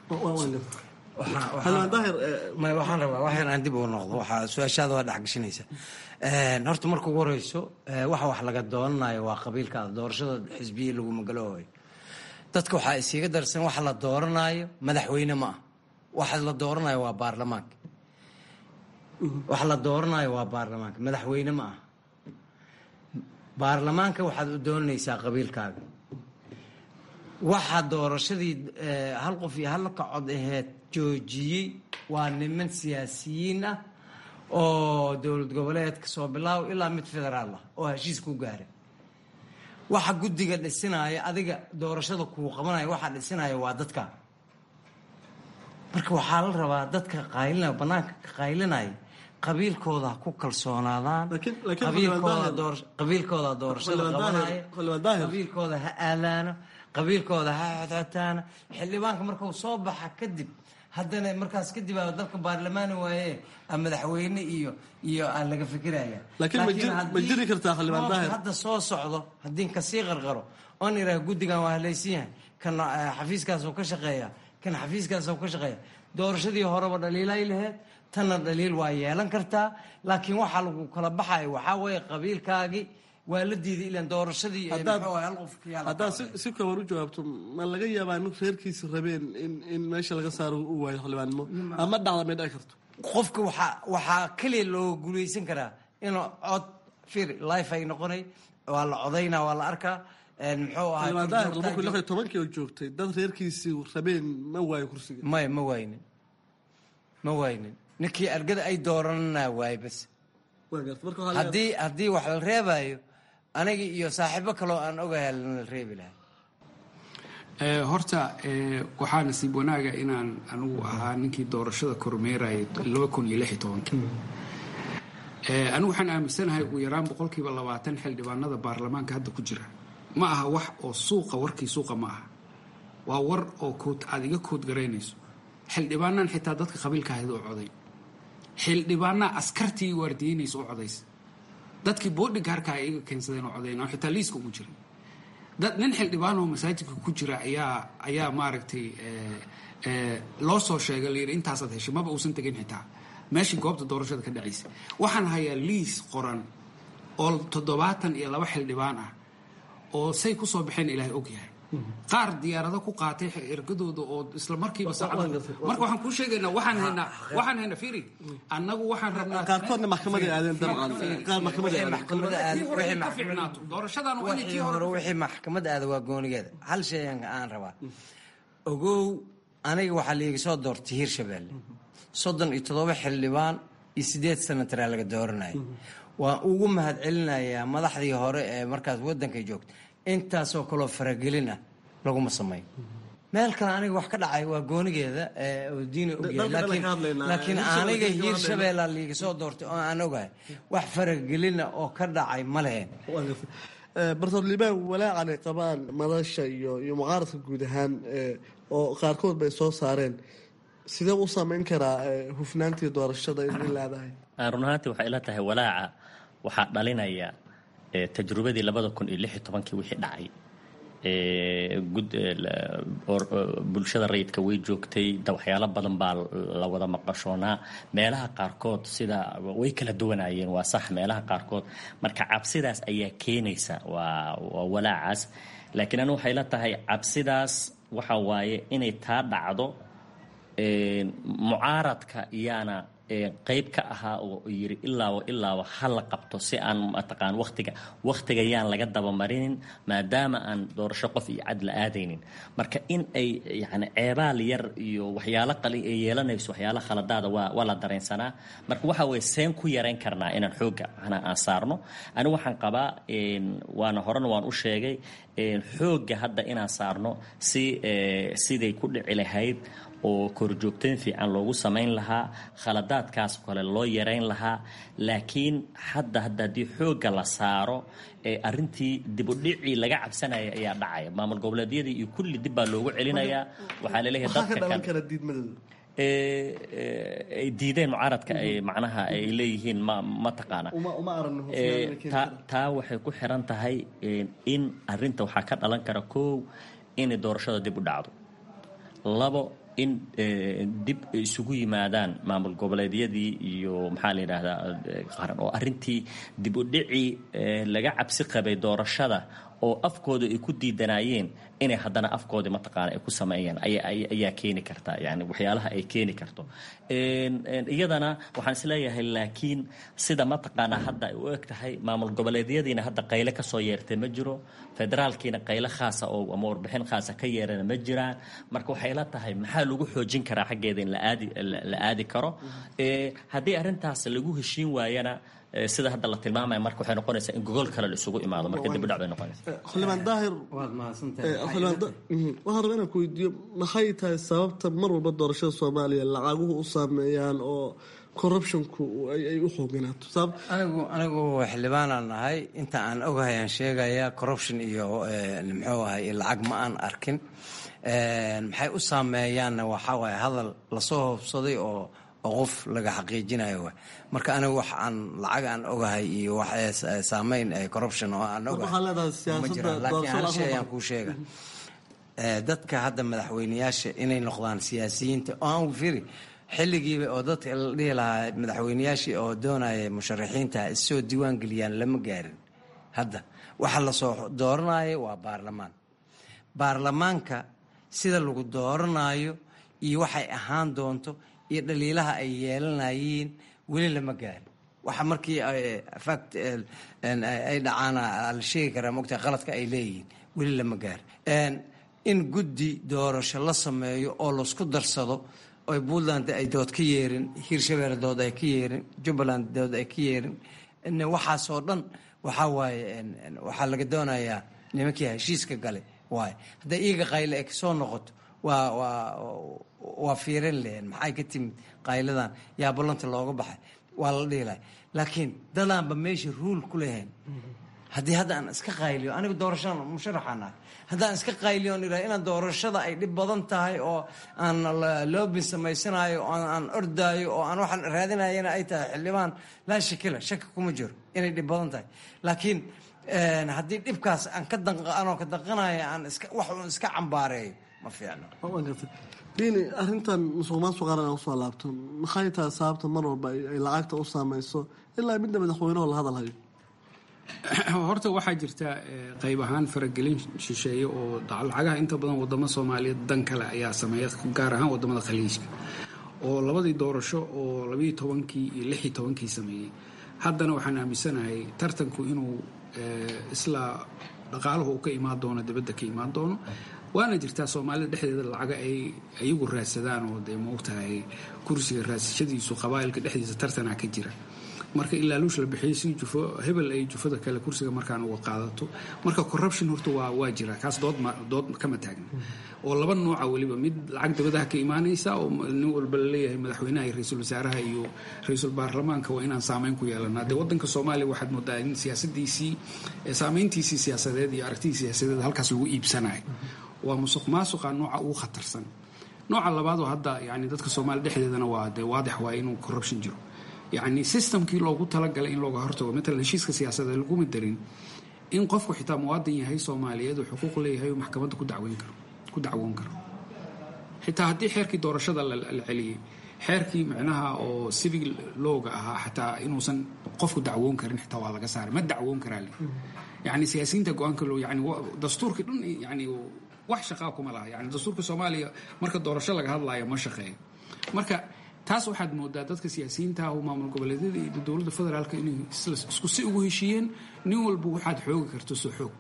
waxaan rabaa wax yar aan dib ugu noqdo waxaa su-aashaada waa dhexgashinaysa horta marka ugu horeyso waxa wax laga doonanayo waa qabiilkaada doorashada xisbiya laguma galoohayo dadka waxaa isiiga darsan waxa la dooranayo madaxweyne ma ah waxa la dooranayo waa baarlamaanka waxa la dooranayo waa baarlamaanka madaxweyne ma ah baarlamaanka waxaad u doonanaysaa qabiilkaaga waxa doorashadii hal qof iyo hal kacod aheed joojiyey waa niman siyaasiyiin ah oo dowlad goboleedka soo bilaabo ilaa mid federaal ah oo heshiis ku gaaray waxa guddiga dhisinaya adiga doorashada kuu qabanaya waxaa dhisinaya waa dadka marka waxaa la rabaa dadka qaylinaya banaanka ka qaylinaya qabiilkooda ha ku kalsoonaadaan qabiilkooda doorashada qabanaya qabiilkooda ha aadaano qabiilkooda ha xodxotaano xildhibaanka markuu soo baxa kadib haddana markaas kadib aa dalka baarlamaani waaye madaxweyne iyo iyo aan laga fikiraya ma jiri kartaa xildhibaan daahir hadda soo socdo haddii kasii qarqaro oon iraa guddigan waa halaysan yahay kan xafiiskaasoo ka shaqeeya kan xafiiskaasoo ka shaqeeya doorashadii horeba dhaliilay laheyd tanna dhaliil waa yeelan kartaa laakiin waxaa lagu kala baxaya waxaa weeye qabiilkaagii waa la diiday ilan doorashadii hal qof haddaad si kooban u jawaabto ma laga yaabaa in reerkiisi rabeen in in meesha laga saaro u waayo xildhibaannimo ama dhacda may dhici karto qofka waxaa waxaa keliya loo guulaysan karaa inuu cod fir life ay noqonay waa la codaynaa waa la arkaa muxuu ahaa xildhibaan daahir laba kun lix iyo tobankii oo joogtay dad reerkiisii rabeen ma waayo kursiga maya ma waaynin ma waaynin ninkii argada ay dooranana waaye bas haddii haddii wax la reebayo aniga iyo saaxiibo kaloo aan ogahay lana reebi lahay horta waxaa nasiib wanaaga inaan anigu ahaa ninkii doorashada kormeerayay laba kun iyo lix iyo tobankii anigu waxaan aaminsanahay ugu yaraan boqolkiiba labaatan xildhibaanada baarlamaanka hadda ku jira ma aha wax oo suuqa warkii suuqa ma aha waa war oo kood aad iga kood garaynayso xildhibaanaan xitaa dadka qabiilka ahayd oo coday xildhibaanaa askartii waardiyeynaysa oo codaysa dadkii boodhigaarka ay iga keensadeen oo codayn oo xitaa liiska ugu jiray dad nin xildhibaan oo masaajidka ku jira ayaa ayaa maaragtay loo soo sheegay layidhi intaasaad heshay maba uusan tegin xitaa meeshii goobta doorashada ka dhacaysa waxaan hayaa liis qoran oo toddobaatan iyo laba xildhibaan ah oo say ku soo baxeen ilaahay og yahay qaar diyaarado ku qaatay ergadooda oo isla markiiba saacada marka waxaan kuu sheegaynaa waxaan haynaa waxaan haynaa firi annagu waxaan rabnaa qaarkoodna maxkamaday aadeen dabcan qaar maxkamaday aadeen maxkamada aad wixii ka fiicnaato doorashadan waa inay wixii tii hore hore wixii maxkamad aada waa goonigeeda hal shay aan aan rabaa ogow aniga waxaa liiga soo doortay hirshabeelle soddon iyo toddoba xildhibaan iyo sideed sanataraa laga dooranaya waan ugu mahad celinayaa madaxdii hore ee markaas waddankay joogta intaasoo kaloo faragelin ah laguma sameyn meel kale aniga wax ka dhacay waa goonigeeda oo diini ogyahay laakiin aniga hiirshabeella liiga soo doortay oo aan ogahay wax faragelina oo ka dhacay ma lehen bartood liibaan walaacan ay qabaan madasha iyo iyo mucaaradka guud ahaan oo qaarkood bay soo saareen sidee u saameyn karaa hufnaantii doorashada in leedahay run ahaantii waxay ila tahay walaaca waxaa dhalinaya tajrubadii labada kun iyo lix iyo tobankii wixii dhacay bulshada rayidka way joogtay waxyaalo badan baa la wada maqashoonaa meelaha qaarkood sida way kala duwanayeen waa sax meelaha qaarkood marka cabsidaas ayaa keenaysa waa waa walaacaas laakiin anigu waxay la tahay cabsidaas waxa waaye inay taa dhacdo mucaaradka iyaana qayb ka ahaa oo yiri ilaaba ilaaba ha la qabto si aan mataqaan waqtiga waqtiga yaan laga dabamarinin maadaama aan doorasho qof iyo cad la aadaynin marka in ay yani ceebaal yar iyo waxyaalo qali ay yeelanayso waxyaalo khaladaada waa waa la dareensanaa marka waxa weye seen ku yarayn karnaa inaan xoogga macnaa aan saarno anigu waxaan qabaa waana horena waan u sheegay xoogga hadda inaan saarno si siday ku dhici lahayd oo korjoogteen fiican loogu samayn lahaa khaladaadkaas kale loo yarayn lahaa laakiin hadda hadda haddii xoogga la saaro arintii dibudhicii laga cabsanaya ayaa dhacaya maamul goboleedyadii iyo kulli dib baa loogu celinayaa waxaa laleeyahay dadka kan ay diideen mucaaradka ay macnaha ay leeyihiin ma ma taqaana taa waxay ku xiran tahay in arinta waxaa ka dhalan kara kow inay doorashada dib u dhacdo labo in dib isugu yimaadaan maamul goboleedyadii iyo maxaa la yidhaahdaa qaran oo arrintii dib u dhicii laga cabsi qabay doorashada oo afkooda ay ku diidanaayeen inay haddana afkoodii mataqaana ay ku sameeyaan ayaa keeni karta yani waxyaalaha ay keeni karto iyadana waxaan isleeyahay laakiin sida mataqaana hadda ay u eg tahay maamul goboleedyadiina hadda qayle kasoo yeertay ma jiro federaalkiina qayle khaasa oo ama warbixin khaasa ka yeerana ma jiraan marka waxay la tahay maxaa lagu xoojin karaa xaggeeda in laaadi la aadi karo haddii arrintaas lagu heshiin waayana sida hadda la tilmaamaya marka waxay noqonaysaa in gogol kale la isugu imaado marka dib u dhac bay noqonaysa xildhibaan daahir waad mahadsantahay waxaan rabaa inaan ku weydiiyo maxay tahay sababta mar walba doorashada soomaaliya lacaguhu u saameeyaan oo corruptionku ay u xooganaato anigu anigu xildhibaanaan nahay inta aan ogahay aan sheegaya corruption iyo muxuu ahay lacag ma aan arkin maxay u saameeyaanna waxaa waaye hadal lasoo hoobsaday oo oo qof laga xaqiijinayo wa marka anigu wax aan lacag aan ogahay iyo wax saameyn corruption oo aan ogahaylaakiin hal shay ayaan kuu sheega dadka hadda madaxweyneyaasha inay noqdaan siyaasiyiinta oo aan firi xilligiiba oo dadka la dhihi lahaa madaxweyneyaashii oo doonaya musharaxiinta issoo diiwaan geliyaan lama gaarin hadda waxa lasoo dooranayo waa baarlamaan baarlamaanka sida lagu dooranayo iyo waxay ahaan doonto iyo dhaliilaha ay yeelanayeen weli lama gaarin waxa markii fact ay dhacaan la sheegi karaa mogta qaladka ay leeyihiin weli lama gaarin in guddi doorasho la sameeyo oo laisku darsado oy puntland ay dood ka yeerin hiirshabeelle dood ay ka yeerin jubbaland dood ay ka yeerin waxaasoo dhan waxaa waaye waxaa laga doonayaa nimankii heshiiska galay waaye hadday iiga qayle ay kasoo noqoto waa waa waa fiirin lehen maxay ka timid qayladan yaa ballanta looga baxay waa la dhihilahay laakiin dadaanba meesha ruul ku lahayn haddii hadda aan iska qayliyo aniga doorashada musharaxaan ahay haddaan iska qayliyo on idhaha inaan doorashada ay dhib badan tahay oo aan loobin samaysanayo oo aan ordaayo oo aan waxaan raadinayana ay tahay xildhibaan laa shakila shaki kuma jiro inay dhib badan tahay laakiin haddii dhibkaas aan ka anoo ka danqanayo aan iska wax uun iska cambaareeyo ma fiicno diini arrintan musuq maasuq qaran aan usoo laabto maxay tahay sababta mar walba ay lacagta u saameyso ilaa midna madaxweyneho la hadal hayo horta waxaa jirta qayb ahaan faragelin shisheeye oo lacagaha inta badan wadamo soomaaliyeed dan kale ayaa sameeya gaar ahaan wadamada khaliijka oo labadii doorasho oo labayo tobankii iyo lix iyo tobankii sameeyey haddana waxaan aaminsanahay tartanku inuu isla dhaqaaluhu uu ka imaan doono dibadda ka imaan doono waana jirtaa soomaalida dhexdeeda lacaga ay iyagu raadsadaan oo dee maogtahay kursiga raadsashadiisu qabaa'ilka dhexdiisa tartanaa ka jira marka in laaluush la bixiyo si jufo hebel ay jufada kale kursiga markaan uga qaadato marka corruption horta waa waa jira kaas dood ma dood kama taagna oo laba nooca weliba mid lacag dabadaha ka imaanaysa oo nin walba laleeyahay madaxweynaha iyo ra-iisul wasaaraha iyo ra-iisul baarlamaanka waa inaan saameyn ku yeelanaa dee wadanka soomaaliya waxaad moodaa in siyaasadiisii saameyntiisii siyaasadeed iyo aragtidii siyaasadeed halkaas lagu iibsanayo waa musuq maasuqa nooca ugu khatarsan nooca labaad oo hadda yani dadka soomaaliya dhexdeedana waa dee waadix waay inuu corruption jiro yacni systemkii loogu talagalay in looga hortago matalan heshiiska siyaasadeed laguma darin in qofku xitaa muwaadin yahay soomaaliyeed uu xuquuq leeyahay uu maxkamadda ku dacweyn karo ku dacwoon karo xitaa haddii xeerkii doorashada la celiyey xeerkii micnaha oo civil lowga ahaa xataa inuusan qofku dacwoon karin xitaa waa laga saaray ma dacwoon karaa le yacni siyaasiyiinta go-aanka loo yani dastuurkii dhan yani wax shaqaa kuma laha yani dastuurka soomaaliya marka doorasho laga hadlaayo ma shaqeeyo marka taas waxaad moodaa dadka siyaasiyiinta ah oo maamul goboleedyada iyo dowladda federaalka inay isku si ugu heshiiyeen nin walba waxaad xoogi karto soo xoog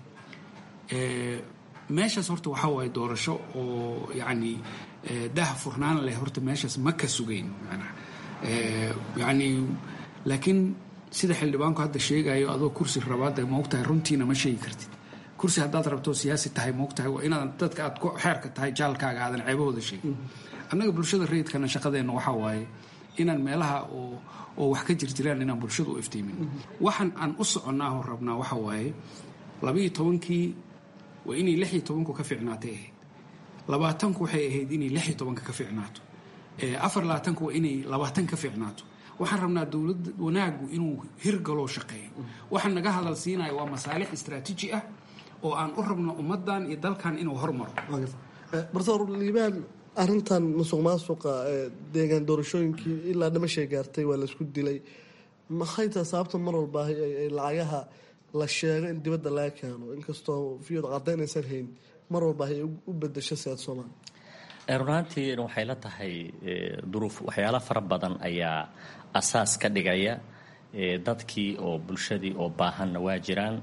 meeshaas horta waxaa waaye doorasho oo yacni daha furnaan leh horta meeshaas ma ka sugayn manaa yacni laakiin sida xildhibaanku hadda sheegayo adoo kursi rabaada maogtahay runtiina ma sheegi kartid kursi haddaad rabto siyaasi tahay maogtahay waa inaad dadka aad ku xeerka tahay jaalkaaga aadan ceebahooda sheegin annaga bulshada rayidkana shaqadeenna waxaa waaye inaan meelaha oo oo wax ka jirjiraan inaan bulshada u iftiimin waxaan aan u soconnaa oo rabnaa waxaa waaye labaiyo tobankii waa inay lix iyo tobanku ka fiicnaatay ahayd labaatanku waxay ahayd inay lix iyo tobanka ka fiicnaato afar labaatanku waa inay labaatan ka fiicnaato waxaan rabnaa dowlad wanaagu inuu hirgaloo shaqeeyo waxaan naga hadal siinaya waa masaalix istraatiiji ah oo aan u rabno ummadan iyo dalkan inuu hormaro barsoor liibaan arrintan musuq maasuqa deegaan doorashooyinkii ilaa dhimashay gaartay waa laisku dilay maxay tahay sababta mar walba ay lacagaha la sheego in dibadda laga keeno inkastoo viyod cadaynaysan hayn mar walba ay u bedesho siyaad soomaaliya runaantii waxay la tahay duruuf waxyaalo fara badan ayaa asaas ka dhigaya dadkii oo bulshadii oo baahanna waa jiraan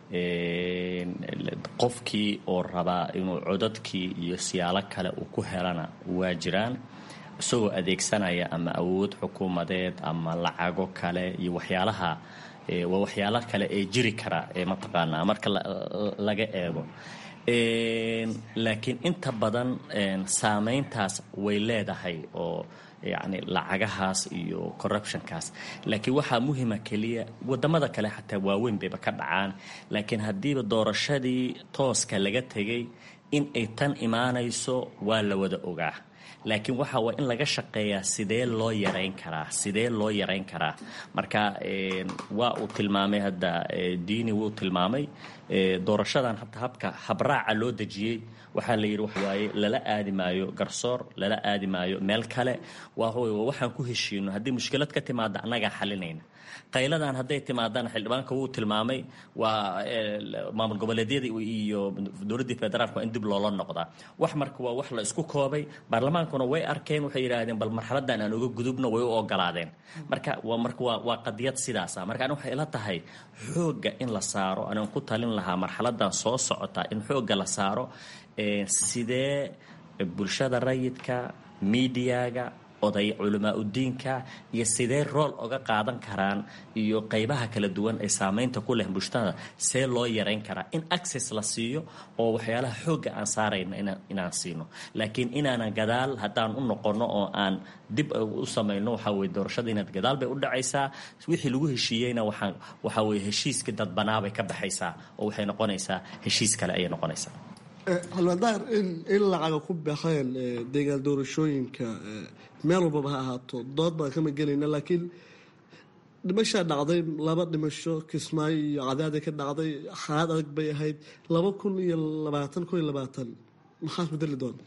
qofkii oo rabaa inuu codadkii iyo siyaalo kale uu ku helana waa jiraan isagoo adeegsanaya ama awood xukuumadeed ama lacago kale iyo waxyaalaha waa waxyaalo kale ee jiri kara ee mataqaanaa marka laga eego laakiin inta badan saameyntaas way leedahay oo yacni lacagahaas iyo corruptionkaas laakiin waxaa muhima keliya wadamada kale xataa waaweyn bayba ka dhacaan laakiin haddiiba doorashadii tooska laga tegay in ay tan imaanayso waa la wada ogaa laakiin waxa waa in laga shaqeeyaa sidee loo yarayn karaa sidee loo yarayn karaa marka waa uu tilmaamay hadda diini wuu tilmaamay doorashadan hata habka habraaca loo dejiyey waxaa la yidhi waxawaaye lala aadi maayo garsoor lala aadi maayo meel kale waa waxaan ku heshiino haddii mushkilad ka timaada annagaa xalinayna qayladan hadday timaadaan xildhibaanka wuu tilmaamay waa maamul goboleedyada iyo dowladdii federaalk waa in dib loola noqdaa wax marka waa wax la isku koobay baarlamaankuna way arkeen waxay yidhaahdeen bal marxaladan aan uga gudubno way u ogolaadeen marka waa marka waa waa qadiyad sidaasa marka ani waxay ila tahay xoogga in la saaro anaan ku talin lahaa marxaladan soo socota in xoogga la saaro sidee bulshada rayidka miidiyaga oday culamaa udiinka iyo sidee rool oga qaadan karaan iyo qeybaha kala duwan ee saameynta ku leh bulshada see loo yarayn karaa in access la siiyo oo waxyaalaha xoogga aan saarayna inaan siino laakiin inaanan gadaal haddaan u noqono oo aan dib u samayno waxaa weye doorashada inaad gadaal bay u dhacaysaa wixii lagu heshiiyeyna waxaan waxaa weye heshiiskii dadbanaabay ka baxaysaa oo waxay noqonaysaa heshiis kale ayay noqonaysaa halmadaar in lacaga ku baxeen deegaan doorashooyinka meel walbaba ha ahaato dood baan kama gelayna laakiin dhimashaa dhacday laba dhimasho kismaayo iyo cadaaday ka dhacday xaalad adag bay ahayd laba kun iyo labaatan kun iyo labaatan maxaa bedeli doona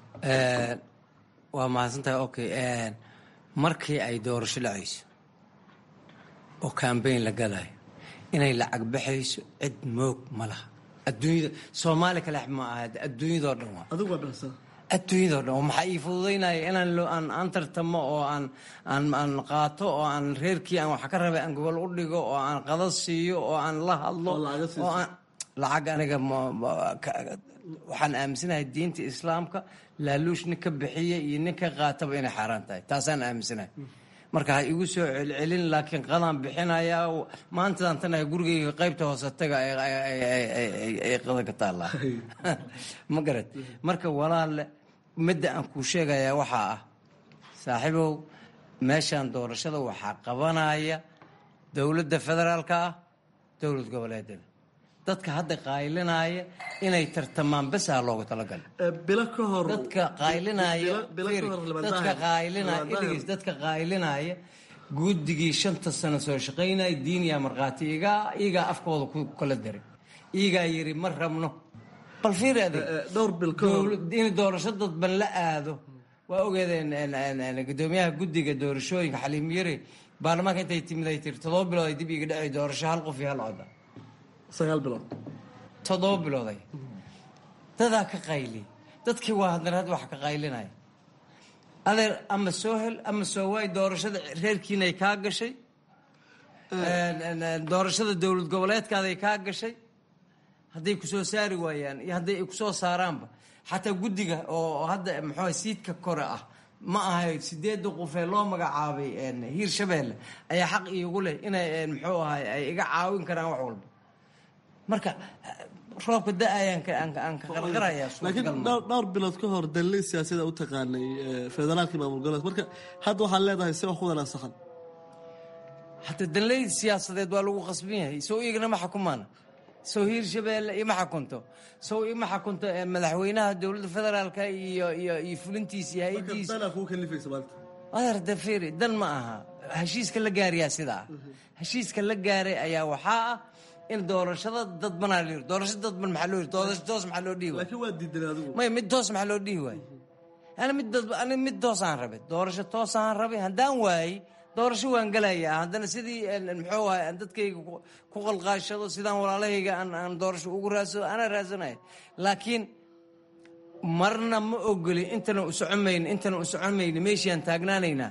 waa mahadsantahay okay markii ay doorasho dhacayso oo cambayn la galayo inay lacag baxayso cid moog ma laha adduunyada soomaali kale ma aha adduunyadoo dhan waa adigu waa dhasa adduunyadoo dhan maxaa ii fududaynaya inaan loo aan aan tartamo oo aan aan aan qaato oo aan reerkii aan wax ka rabay aan gobol u dhigo oo aan qada siiyo oo aan la hadlo oo aan lacag aniga waxaan aaminsanahay diinta islaamka laaluush nin ka bixiya iyo nin ka qaataba inay xaaraan tahay taasaan aaminsanahay marka ha igu soo celcelin laakiin qadaan bixinaya maantadan tan gurigayga qaybta hoose taga ay qada ka taallaa ma garad marka walaale midda aan kuu sheegayaa waxaa ah saaxiibow meeshaan doorashada waxaa qabanaya dowladda federaalka ah dowlad goboleedada dadka hadda qaylinaya inay tartamaan besaa looga talagalay bilo ka hor dadka qaylinaya bilo ka hor lama dadka dahayo. qaylinaya Lama dahayo. iligis dadka qaylinaya guddigii shanta sano soo shaqaynaya diiniya markhaati igaa igaa afkooda ku kala daray igaa yiri ma rabno bal fiiri adig dhowr bil ka hor dowlad- in doorasho dadban la aado waa ogeedeen en- en- en- gudoomiyaha guddiga doorashooyinka xaliim yare baarlamaanka intay timid ay tiri toddoba bilood ay dib iga dhacay doorasho hal qof iyo hal coda sagaal bilood toddoba bilooday dadaa ka qayli dadkii waa haddana had wax ka qaylinaya adeer ama soo hel ama soo waay doorashada reerkiinay kaa gashay En- en- en, doorashada dowlad goboleedkaaday kaa gashay hadday ku soo saari waayaan iyo hadday ay ku soo saaraanba xataa guddiga oo hadda muxuu siidka kore ah ma ahay sideedda qofee loo magacaabay en, hiir shabeelle ayaa xaq iigu leh inay en, muxuu ahay ay iga caawin karaan wax walba marka roobka da-ayaan ka- aan ka- aan ka qarqarayaa laakiin suurtagal ma dhowr dhowr bilood ka hor dalli siyaasada u taqaanay eh, federaalkii maamul goboleed marka hadda waxaad leedahay si wax ku wanaagsan hadda danley siyaasadeed waa lagu qasban yahay sow iyagana ma xukumaan sow hiir shabeelle ima xakunto sow ima xakunto eh, madaxweynaha dowladda federaalka iyo iyo iyo fulintiisa iyo hay-adiisa danaa kuu kalifaysa maanta adeer dafiri dan ma aha heshiiska la gaarayaa sidaa heshiiska la gaaray ayaa waxaa ah in doorashada dadbanaa la yiri doorasho dadban maxaa loo yiri doorasho toos maxaa loo dhihi waay laakiin waa diidanay adigu maya mid toos maxaa loo dhihi waay ana mid dad ani mid toos aan rabay doorasho toos aan rabay haddaan waayey doorasho waan gelayaa haddana sidii en- en muxuu ahay aan dadkayga ku- ku qalqaashado sidaan walaalahayga aan aan doorasho ugu raadsado anaa raadsanaya laakiin marna ma ogoli intana u socomayno intana u socomayno meeshiaan taagnaanaynaa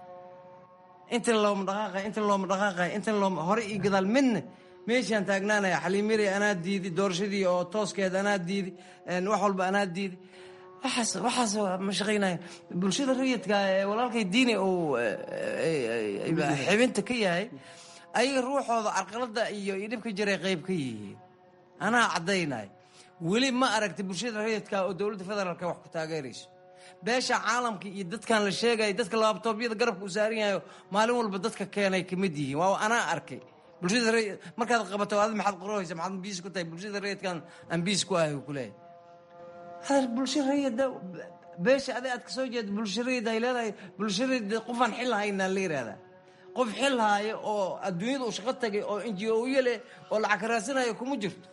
intana looma dhaqaaqay intana looma dhaqaaqay intana looma hore iyo gadaal midna meeshaan taagnaanaya xaliimiri anaa diidi doorashadii oo tooskeed anaa diidi en, wax walba anaa diidi waxaas waxaas ma shaqaynaya bulshada rayidka ee walaalkay diini uu eh, eh, eh, xibinta ka yahay ayaga ruuxooda carqalada iyo iyo dhibka jiray qayb ka yihiin anaa caddaynay weli ma aragtay bulshada rayidka oo dowladda federaalka wax ku taageerayso beesha caalamka iyo dadkan la sheegaya dadka laabtoobyada garabka u saaran yahayo maalin walba dadka keenay kamid yihiin waa anaa arkay bulshada rayid markaad qabato adi maxaad qorahaysa maxaad biis ku tahay bulshada rayidkan aan biis ku ahay ku leeyahay hadal bulsho rayida beesha adi aad ka soo jeeda bulsho rayid ay leedahay bulsho rayid qofaan xil haynaa la yihahdaa qof xil haayo oo adduunyada uu shaqo tagay oo n g o leh oo lacag ka raadsanayo kuma jirto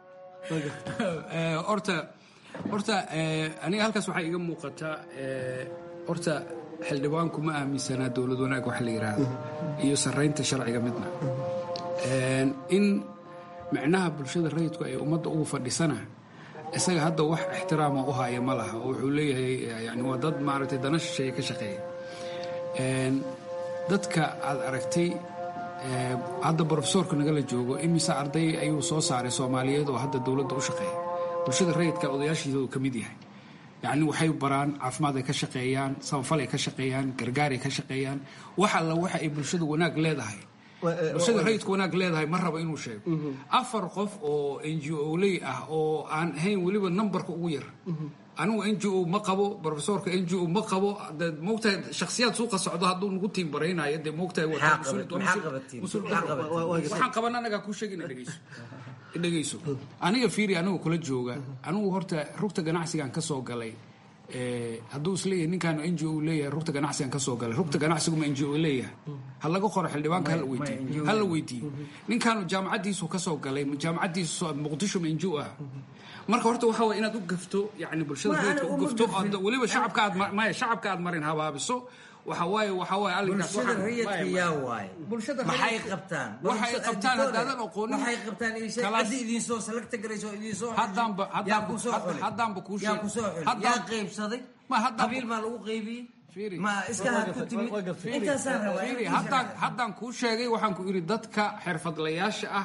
Eh, horta horta eh, aniga halkaas waxaa iga muuqataa eh, horta xildhibaanku ma aaminsanaa dowlad wanaag wax la yidhaahdo iyo sarraynta sharciga midna Eh, in micnaha bulshada rayidku ay ummadda ugu fadhisana isaga hadda wax ixtiraama u haya ma laha oo wuxuu leeyahay eh, yani waa dad maaragtay dana shisheeye ka shaqeeya Eh, dadka aad aragtay eh, hadda brofesoorka nagala joogo imise arday ayuu soo saaray soomaaliyeed oo hadda dowladda u shaqeeya bulshada rayidka odayaashiisa uu ka mid yahay yacni waxay baraan caafimaad ay ka shaqeeyaan samafal ay ka shaqeeyaan gargaar ay ka shaqeeyaan wax alla waxa ay bulshada wanaag leedahay bulshada rayidka wanaag leedahay ma rabo inuu sheego afar qof oo n g o ley ah oo aan ahayn weliba nambarka ugu yar anigu n g o ma qabo profesorka n g o ma qabo de moogtahay shakhsiyaad suuqa socdo hadduu nagu tiimbaraynayo dee moogtahay Maxaa qabat- maxaa qabatiin? Maxaa qabatiin? waxaan qaban anagaa kuu sheegin dhegeyso dhegeyso aniga fiiri anigu kula jooga anigu horta rugta ganacsigaan ka soo galay Eh, hadduu isleeyahay ninkaan n g o leeyahay rugta ganacsigan ka soo galay rugta ganacsiguma n g o leeyahay ha laga qoro xildhibaanka hala weydiiyo hala weydiiyo ninkaanu jaamacaddiisu ka soo galay jaamacaddiisu muqdisho ma n g o ah marka horta waxa waye inaad u gafto yani bulshada Ma, rayidka ana u uma gafto gafin. oo weliba shacabka aad ma- maya shacabka aad marin habaabiso waxa waaye waxa waaye arrinkaas bulshada waxaan- rayidka maya, yaa waaye Bulshada maxay rayidka- qabtaan waxay qabtaan haddaadan aqoonin waxay qabtaan isha kalaas- ciddi idin soo salagta garayso idin soo Haddaanba- yaa haddaanba- ku soo hadda- xulay haddaanba kuu yaa sheeg- ku soo xulay haddaan- yaa qaybsaday Ma, haddaan- qabiil maa lagu qaybiyey Fiiri. ma iska had ku timid intaasaan rabaa Fiiri, inaan haddaan haddaan kuu sheegay waxaan ku idhi dadka xirfadlayaasha ah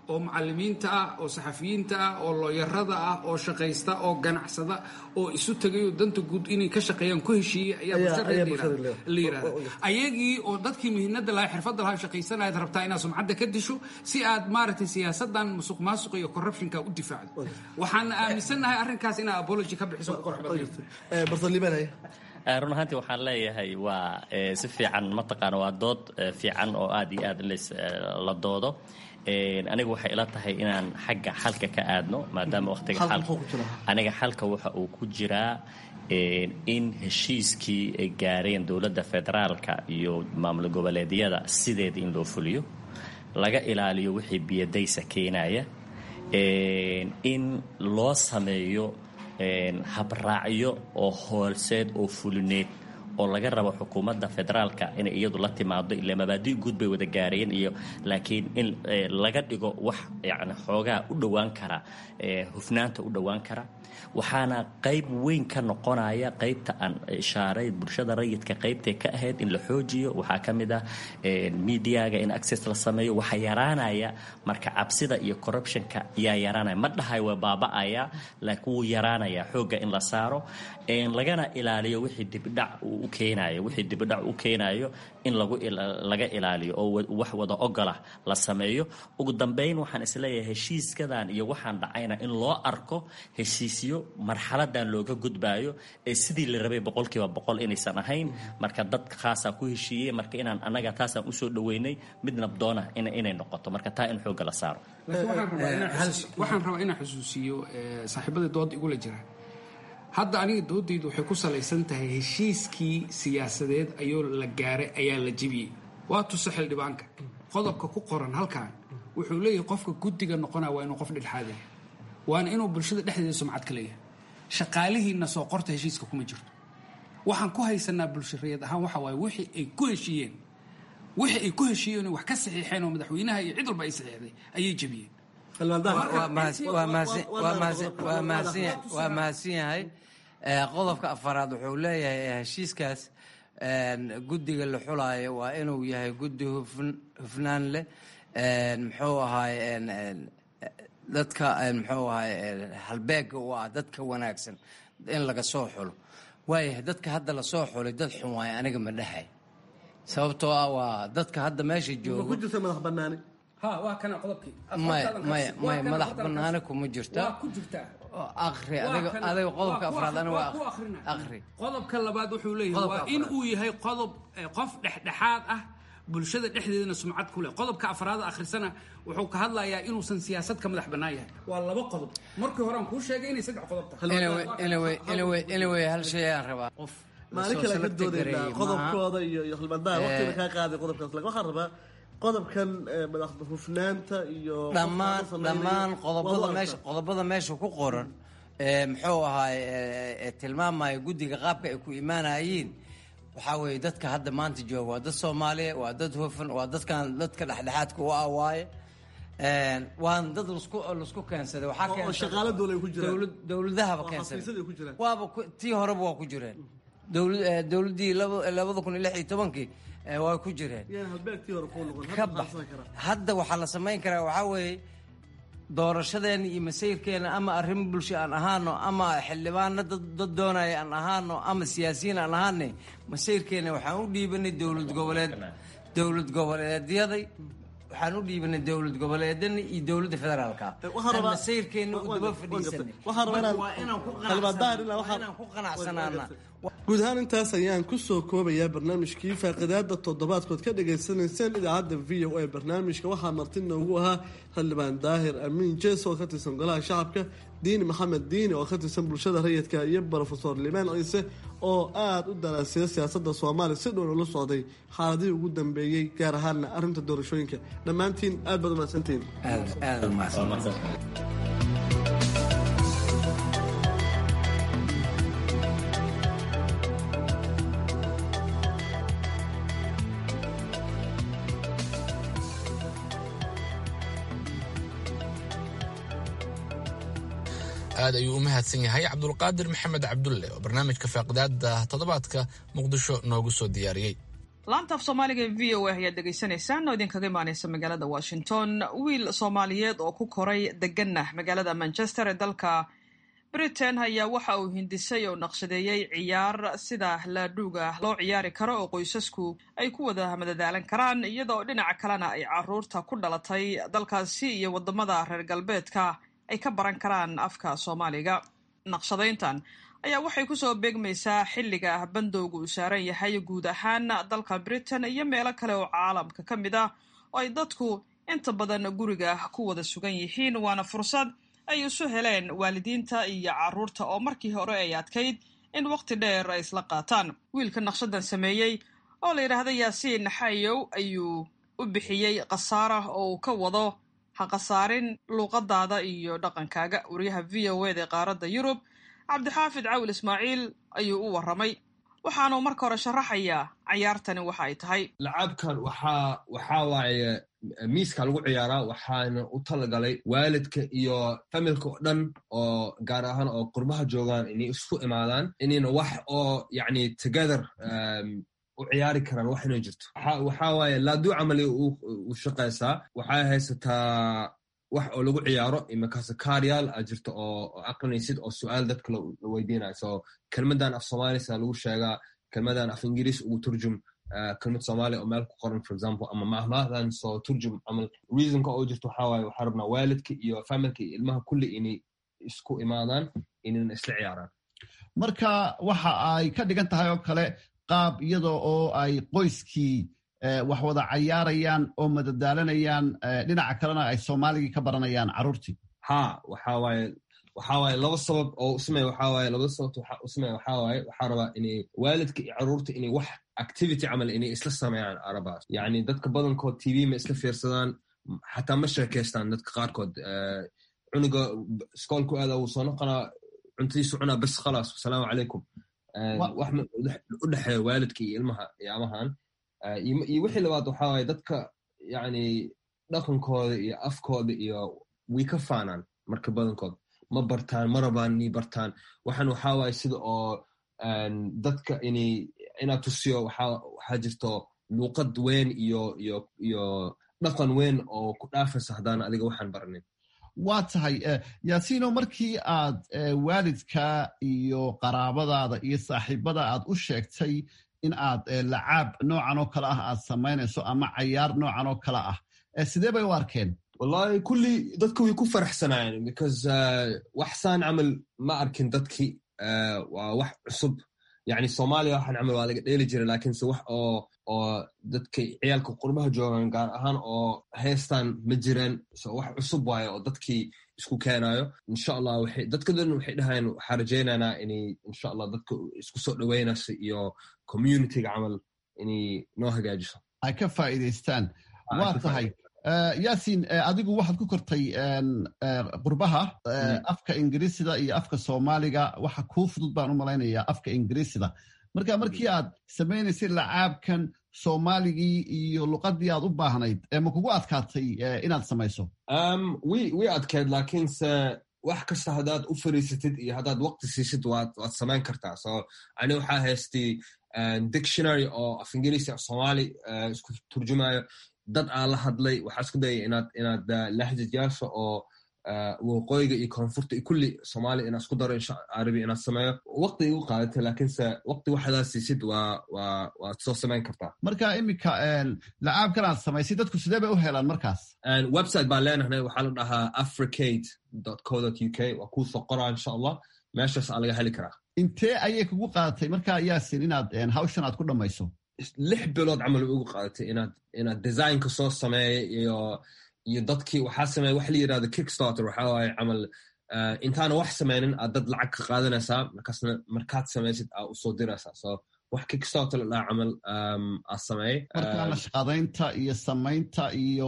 oo macalimiinta ah oo saxafiyiinta ah oo looyarada ah oo shaqaysta oo ganacsada oo isu tagay oo danta guud inay ka shaqeeyaan ku heshiiyey ayaa Ayaa- bulshada ayaa la bulshada yirahda- la- la yirahda ayagii oo dadkii mihinada lahaa xirfadda lahaa shaqaysanayaad rabtaa inaad sumcadda ka disho si aad maaragtay siyaasadan musuq maasuqa iyo corruptionka u difaacdo waxaan aaminsannahay arrinkaas inaad apology ka bixiso qurux badan bartalibanaya Eh, run ahaantii waxaan leeyahay waa eh, si fiican mataqaana waa dood eh, fiican oo aad iyo aad leys eh, la doodo Eh, aniga waxay ila tahay inaan xagga xalka ka aadno maadaama waqtiga Xalka xalka muxuu ku jiraa? aniga xalka waxa uu ku jiraa eh, in heshiiskii ay gaareen dowladda federaalka iyo maamul goboleedyada sideeda in loo fuliyo laga ilaaliyo wixii biyadaysa keenaya Eh, in loo sameeyo een, habraacyo oo hoolseed oo fulineed oo laga rabo xukuumadda federaalka inay iyadu la timaado ile mabaadi guud bay wada gaareen iyo laakiin in eh, laga dhigo wax yani xoogaa u dhowaan kara eh, hufnaanta u dhowaan kara waxaana qayb weyn ka noqonaya qaybta aan ishaaray bulshada rayidka qaybtay ka ahayd in la xoojiyo waxaa ka mid ah eh, mediaga in access la sameeyo waxaa yaraanaya marka cabsida iyo corruptionka yaa yaraanaya ma dhahay waa baaba'aya laakiin wuu yaraanaya xoogga in la saaro een, lagana ilaaliyo wixii dibidhac uu u keenayo wixii dibidhac u keenayo in lagu ila- laga ilaaliyo oo wa- wax wada ogolah la sameeyo ugu dambeyn waxaan isleeyahay heshiiskadan iyo waxaan dhacayna in loo arko heshiisyo marxaladan looga gudbaayo ee sidii la rabay boqolkiiba boqol inaysan ahayn marka dad khaasaa ku heshiiyey marka inaan annaga taasaan usoo dhaweynay mid nabdoona ina- inay noqoto marka taa in xoogga la saaro laakiin waxaan rabaa inaan xusuus- waxaan rabaa inaan xusuusiyo eh, saaxiibadii dooda igula jira hadda aniga doodaydu waxay ku salaysan tahay heshiiskii siyaasadeed ayuu la gaaray ayaa la jebiyey waa tusa xildhibaanka qodobka ku qoran halkan wuxuu leeyahay qofka guddiga noqonaya waa inuu qof dhexdhexaadaya waana inuu bulshada dhexdeeda sumcad ka leeyahay shaqaalihiinna soo qorta heshiiska kuma jirto waxaan ku haysanaa bulshareed ahaan waxa waaye wixii ay ku heshiiyeen wixii ay ku heshiiyeen oo wax ka saxiixeen oo madaxweynaha iyo cid walba ay saxiixday ayay jebiyeen waa mahadsan- waa mahadsan- waa mahadsan- waa mahadsan yahay- waa mahadsan yahay Eh, qodobka afaraad wuxuu leeyahay eh, heshiiskaas een, guddiga la xulaayo waa inuu yahay guddi hufn- hufnaan leh een, muxuu ahaay een, een, eh, dadka een, muxuu ahaay een, halbeega u ah dadka wanaagsan in laga soo xulo waayahay dadka hadda lasoo xulay dad xun waaye aniga ma dhahay sababtoo ah waa dadka hadda meesha ma ku joogo jirta madax banaani ha waa kana qodobkii maya maya maya madax banaani kuma jirta waa ku jirtaa akri Waa adiga kana- adiga qodobka waa ku afraad akhri- aniga waa waa ku akhrina. akri qodobka labaad wuxuu leeyahay Qodobka waa in afraad. uu yahay qodob eh, qof dhexdhexaad ah bulshada dhexdeedana sumcad ku leh qodobka afraad akhrisana wuxuu ka hadlayaa inuusan siyaasad ka madax bannaan yahay waa laba qodob markii hore aan kuu sheegay inay saddex qodob tahay anyway anyway anyway anyway hal shay aan rabaa qof maalin kale ka doodaynaa qodobkooda iyo iyo khilbadaha waqtiga kaa qaaday qodobkaas laakiin waxaan rabaa qodobkan eh, madax hufnaanta iyo dhammaan qofka la dhammaan samaynayo, qodobada waa meesha arkaa. qodobada meesha ku qoran ee muxuu ahaay ee- ee tilmaamaya guddiga qaabka ay ku imaanayeen waxaa weeye dadka hadda maanta jooga waa dad soomaaliya waa dad hufan waa dadkan dadka dhexdhexaadka u ah waaye Een, waan dad lasku lasku keensaday waxaa Oo- oo keensaday- shaqaale dowla ay ku jiraan. dowlad- dowladahaba Oo keensaday xafiisyada ay ku jiraan. waaba ku- tii horeba waa ku jireen Dowlad- eh, dowladdii laba- labada kun iyo lix iyo tobankii eh, waa ku jireen Yaan halbeegtii hore kuu noqon ka hadda bax maxaa karaa hadda waxaa la samayn karaa waxaa weeye doorashadeena iyo masayrkeena ama arrimo bulsho aan ahaano ama xildhibaano dad dad doonaya aan ahaano ama siyaasiyiin aan ahaane masayrkeena waxaan u dhiibanay dowlad goboleed dowlad goboleedyaday waxaan u dhiibanay dowlad goboleedana iyo dowladda federaalka waxaan rabaa- aan masayrkeena u waan daba gartay, waan gartay. fadhiisanay Waxaan rabaa inaan- waa inaan ku Xildhibaan ilaa qanacsanaa waxaan- waa inaan ku qanacsanaana guud ahaan intaas ayaan kusoo koobayaa barnaamijkii faaqidaada toddobaadkood ka dhagaysanayseen idaacadda v o a barnaamijka waxaa marti noogu ahaa xildhibaan daahir amiin jees oo ka tirsan golaha shacabka diini maxamed diini oo ka tirsan bulshada rayidka iyo brofesor limaan ciise oo aada u daraasiya siyaasadda soomaaliya si dhown ula socday xaaladihii ugu dambeeyey gaar ahaanna arrinta doorashooyinka dhammaantiin aad baad umahadsantihiin aad aad u mahadsan Waa mahadsan. aad ayuu u mahadsan yahay cabdulqaadir maxamed cabdulle oo barnaamijka faaqidaada toddobaadka muqdisho noogu soo diyaariyey laanta af soomaaliga ee v o a ayaad dhegaysanaysaan oo idinkaga imaaneysa magaalada washington wiil soomaaliyeed oo ku koray deganna magaalada manchester ee dalka britain ayaa waxa uu hindisay oo naqshadeeyey ciyaar sida laadhuuga loo ciyaari karo oo qoysasku ay ku wada madadaalan karaan iyadoo dhinaca kalena ay caruurta ku dhalatay dalkaasi iyo wadamada reer galbeedka ay ka baran karaan afka soomaaliga naqshadayntan ayaa waxay kusoo beegmaysaa xilliga bandowga uu saaran yahay guud ahaan dalka britain iyo meelo kale oo caalamka ka mid ah oo ay dadku inta badan guriga ku wada sugan yihiin waana fursad ay isu heleen waalidiinta iyo caruurta oo markii hore ay adkayd in waqti dheer ay isla qaataan wiilka naqshadan sameeyey oo la yidhaahda yaasiin xayow ayuu u bixiyey khasaara oo uu ka wado ha khasaarin luuqadaada iyo dhaqankaaga wariyaha v o eda ee qaaradda yurub cabdixaafid cawil ismaaciil ayuu u waramay waxaanuu marka hore sharaxayaa cayaartani waxa ay tahay lacaabkan waxaa waxaa waaye miiska lagu ciyaaraa waxaana u talagalay waalidka iyo familka oo dhan oo gaar ahaan oo qurbaha joogaan inay isku imaadaan inayna wax oo yacni together u ciyaari karaan wax inay jirto waxaa waaye laaduu camali u shaqaysaa waxay haysataa wax oo lagu ciyaaro imakaase kaaryaal a jirto oo aqrinaysid oo su-aal dadka la weydiinayo so kelmadan af soomaalisa lagu sheegaa kelmadan af ingiriis ugu turjum kelmad soomaaliya oo meel ku qoran for example ama mahmahdan soo turjum camal reasonka oo jirto waxaa waaye waxaa rabnaa waalidka iyo familka iyo ilmaha kulli inay isku imaadaan inayna isla ciyaaraan marka waxa ay ka dhigan tahay oo kale qaab iyada oo ay qoyskii wax wada cayaarayaan oo madadaalanayaan dhinaca kalena ay soomaaligii ka baranayaan carruurtii ha waxa waaye waxaa waaye laba sabab oo usameya waxaa waaye labada sababta waxa usameya waxaa waaye waxaa rabaa inay waalidka iyo carruurta inay wax activity camal inay isla sameeyaan arabaas yacni dadka badankood tv ma iska fiirsadaan xataa ma sheekaystaan dadka qaarkood cunuga iskoolku aada wuu soo noqonaa cuntadiisu cunaa bas khalaas wasalaamu calaykum wax u dhexeeya waalidka iyo ilmaha yaamahan iyo wixii labaad waxaa waaye dadka yacni dhaqankooda iyo afkooda iyo way ka faanaan marka badankood ma bartaan ma rabaan inay bartaan waxaan waxaa waaye sida oo dadka inay inaad tusiyo waxaa jirto luuqad weyn iyo iyo iyo dhaqan weyn oo ku dhaafaysa haddaan adiga waxaan baranin waa tahay yaasiino markii aad waalidka iyo qaraabadaada iyo saaxiibada aad u sheegtay in aad lacaab noocan oo kale ah aad samaynayso ama cayaar noocan oo kale ah sidee bay u arkeen wallahi kulli dadka way ku faraxsanaayeen because waxsaan camal ma arkin dadkii waa wax cusub yani soomaaliya waxaan camal waa laga dheeli jiray lakiinse wax oo oo dadka ciyaalka qurbaha joogaan gaar ahaan oo heestaan ma jireen so wax cusub waayo oo dadkii isku keenayo insha allah waxay dadka dan waxay dhahayeen waxaa rajaynaynaa inay insha allah dadka isku soo dhoweynayso iyo communityga camal inay noo hagaajiso ay ka faa'iidaystaan waa tahay yaasiin adigu waxaad ku kortay qurbaha afka ingiriisida iyo afka soomaaliga waxa kuu fudud baan u malaynayaa afka ingiriisida marka markii aad samaynaysay lacaabkan soomaaligii iyo luqadii aad u baahnayd ma kugu adkaatay inaad samayso way adkeed laakiinse wax kasta haddaad u fariisatid iyo haddaad waqti siisid waad samayn kartaa so ani waxaa haystay dictionary oo af ingiriisi af soomaali isku turjumayo dad aan la hadlay waxaa isku dayay inaad inaad lahjadyaasha oo waqooyiga iyo koonfurta iyo kulli soomaaliya inaan isku daro insha arabi inaad sameeyo waqti igu qaadatay laakiinse waqti waxadaa siisid waa waa waad soo samayn kartaa marka iminka lacaabkan aad samaysay dadku sidee bay u helaan markaas website baan leenahay waxaa la dhahaa africade co u k waa kuu soo qoraa insha allah meeshaas aa laga heli karaa intee ayay kugu qaadatay marka yaasin inaad hawshan aad ku dhammayso lix bilood camal way ugu qaadatay inaad inaad designka soo sameeya iyo iyo dadkii waxaa sameeya wax la yirahdo kickstarter waxaa waaye camal intaana wax sameynin aad dad lacag ka qaadanaysaa markaasna markaad samaysid aa usoo diraysaa so wax kickstarter la dhaha camal aa sameeyey marka nashqadaynta iyo samaynta iyo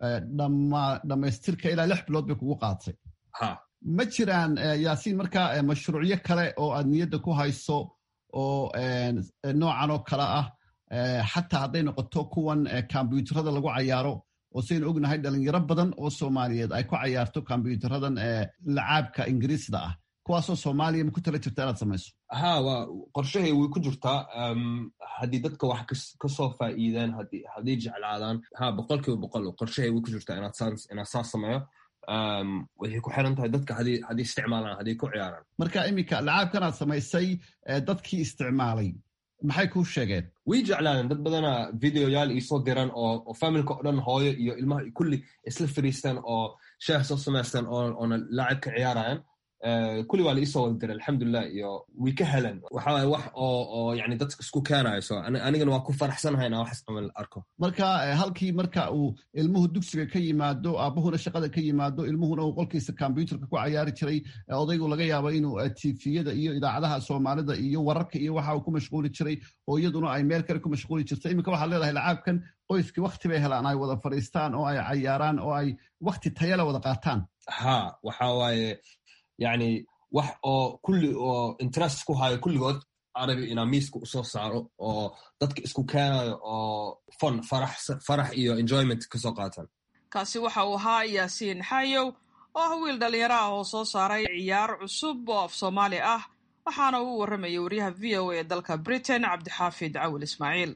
dhammaystirka ilaa lix bilood bay kugu qaadatay ha ma jiraan yaasiin marka mashruucyo kale oo aad niyadda ku hayso oo noocan oo kale ah xataa hadday noqoto kuwan kombyuutarada lagu cayaaro oo saynu ognahay dhalinyaro badan oo soomaaliyeed ay ku cayaarto kombyutaradan lacaabka ingiriisda ah kuwaasoo soomaaliya ma ku tala jirta inaad samayso ha waa qorshahay way ku jirtaa haddii dadka wax kasoo faa'iidaan hadday jeclaadaan ha boqolkiiba boqol qorshahay way ku jirtaa inaad saas sameeyo waxay ku xiran tahay dadka haddii isticmaalaan hadday ku ciyaaraan marka iminka lacaabkanaad samaysay dadkii isticmaalay maxay kuu sheegeen way jeclaadeen dad badana videoyaal iisoo diran oo familka o dhan hooyo iyo ilmaha kulli isla fariistaan oo shaah soo samaystaan oona laacib ka ciyaarayaan kulli waa la iisoo wada diray alxamdulilah iyo way ka heleen waxawaye wax oo oo yani dadka isku keenayo so anigana waa ku faraxsanahay inaan waxas camal arko marka halkii marka uu ilmuhu dugsiga ka yimaado aabuhuna shaqada ka yimaado ilmuhuna uu qolkiisa kombyuutarka ku cayaari jiray odaygu laga yaabo inuu tifiyada iyo idaacadaha soomaalida iyo wararka iyo waxa uu ku mashquuli jiray oo iyaduna ay meel kale ku mashquuli jirta iminka waxaad leedahay lacaabkan qoyskii wakti bay helaan ay wada fadhiistaan oo ay cayaaraan oo ay wakti tayala wada qaataan ha waxa waaye yani wax oo kulli oo interest ku hayo kulligood arabi inaa miiska usoo saaro oo dadka isku keenayo oo fon farax iyo enjoyment kasoo qaatan kaasi waxa uu ahaa yaasiin xayow oo ah wiil dhallinyaro ah oo soo saaray ciyaar cusub oo af soomaali ah waxaana uu warramayay wariyaha v o a ee dalka britain cabdixaafid cawil ismaaciil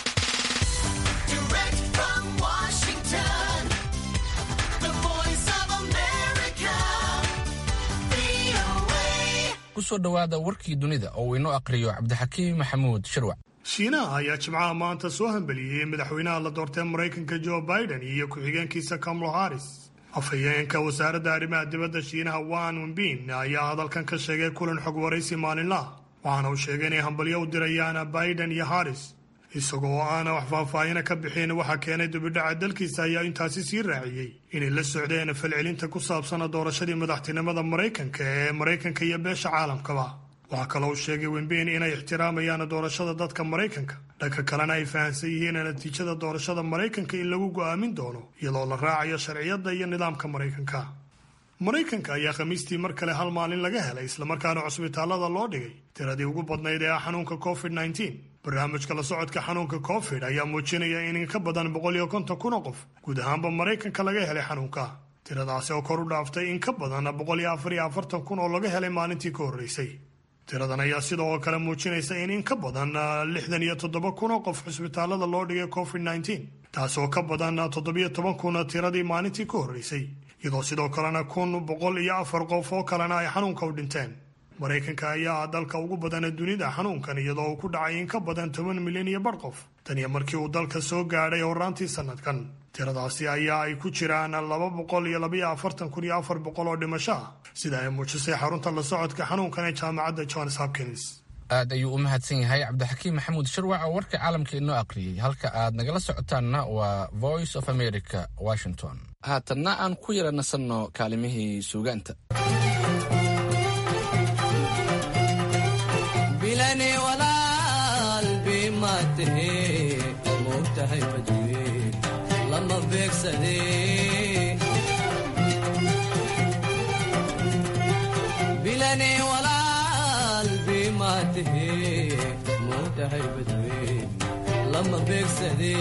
kusoo dhowaada warkii dunida oo uu inoo aqriyo cabdixakiim maxamuud shirwac shiinaha ayaa jimcaha maanta soo hambeliyey madaxweynaha la doortay maraykanka jo biden iyo ku-xigeenkiisa kamalo haris afhayeenka wasaaradda arrimaha dibadda shiinaha wan wenbin ayaa hadalkan ka sheegay kulan xog waraysi maalinlaha waxaana uu sheegay inay hambalyo u dirayaan biden iyo haris isagoo aana wax faahfaahina ka bixin waxaa keenay dubidhaca dalkiisa ayaa intaasi sii raaciyey inay la socdeen falcelinta ku saabsana doorashadii madaxtinimada maraykanka ee maraykanka iyo beesha caalamkaba waxaa kaloo uu sheegay wenbin inay ixtiraamayaan doorashada dadka maraykanka dhanka kalena ay fahamsan yihiin natiijada doorashada maraykanka in lagu go'aamin doono iyadoo la raacayo sharciyadda iyo nidaamka maraykanka maraykanka ayaa khamiistii mar kale hal maalin laga helay islamarkaana cusbitaallada loo dhigay tiradii ugu badnayd ee ah xanuunka covid nneteen barnaamijka la socodka xanuunka covid ayaa muujinaya in in ka badan boqol iyo konton kun oo qof guud ahaanba maraykanka laga helay xanuunka tiradaasi oo kor u dhaaftay in ka badan boqol iyo afar iyo afartan kun oo laga helay maalintii ka horreysay tiradan ayaa sidoo kale muujinaysa in in ka badan lixdan iyo toddoba kun oo qof cusbitaallada loo dhigay covid nneteen taas oo ka badan toddobiyo toban kun tiradii maalintii ka horreysay iyadoo sidoo kalena kun boqol iyo afar qof oo kalena ay xanuunka u dhinteen maraykanka ayaa ah dalka ugu badana dunida xanuunkan iyadoo uu ku dhacay in ka badan toban milyan iyo bar qof tan iyo markii uu dalka soo gaadhay horaantii sanadkan tiradaasi ayaa ay ku jiraan laba boqol iyo labaiyo afartan kun iyo afar boqol oo dhimasho ah sida ay muujisay xarunta la socodka xanuunkan ee jaamacadda johns hopkins aad ayuu u mahadsan yahay cabdixakiim maxamuud shirwac oo warka caalamka inoo aqriyey halka aad nagala socotaanna waa voice of america washington haatanna aan ku yara nasanno kaalimihii suugaanta bilani walaal bimaatahe moogtahay badwe lama beegsade bilani walaal bimaatahe moogtahay badwe lama beegsade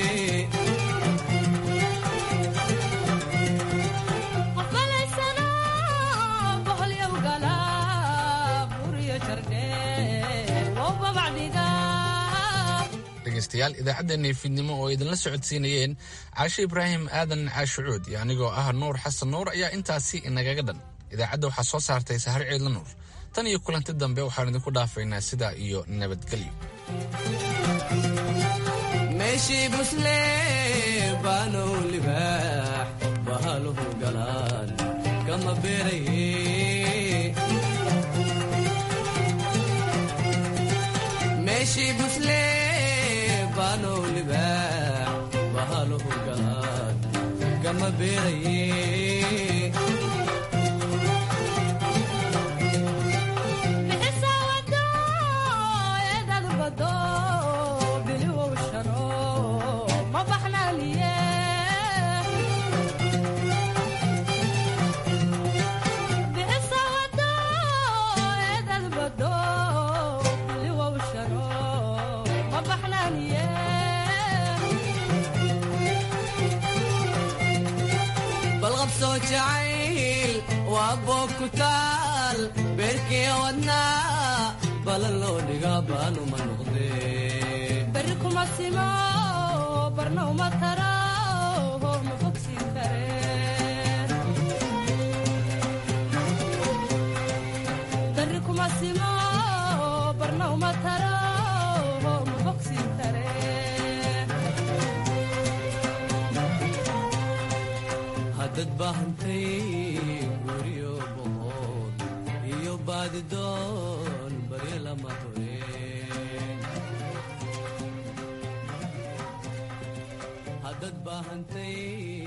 dhegeystayaal idaacaddeenii fiidnimo oo idinla socodsiinayeen caashe ibraahim aadan caashucuud iyo anigoo ah nuur xasan nuur ayaa intaasi inagaga dhan idaacadda waxaa soo saartay sahar ciidla nuur tan iyo kulanti dambe waxaan idinku dhaafaynaa sidaa iyo nabadgelyo meeshii busle baanow libaax bahaluhu galaan kama beeraye meeshii busle baanow libaax bahaluhu galaan kama beeraye balqabsoo jacayl waa boog ku taal bal beerkii wadnaa balan loo dhigaa baanuma noqdee beri kuma simo barna uma tara ma bogsiin kareen beri kuma simo barna uma tara ma bogsiin kareen haddad baahantay guryo boqod iyo baadidoon baryo lama horeen haddad baahantay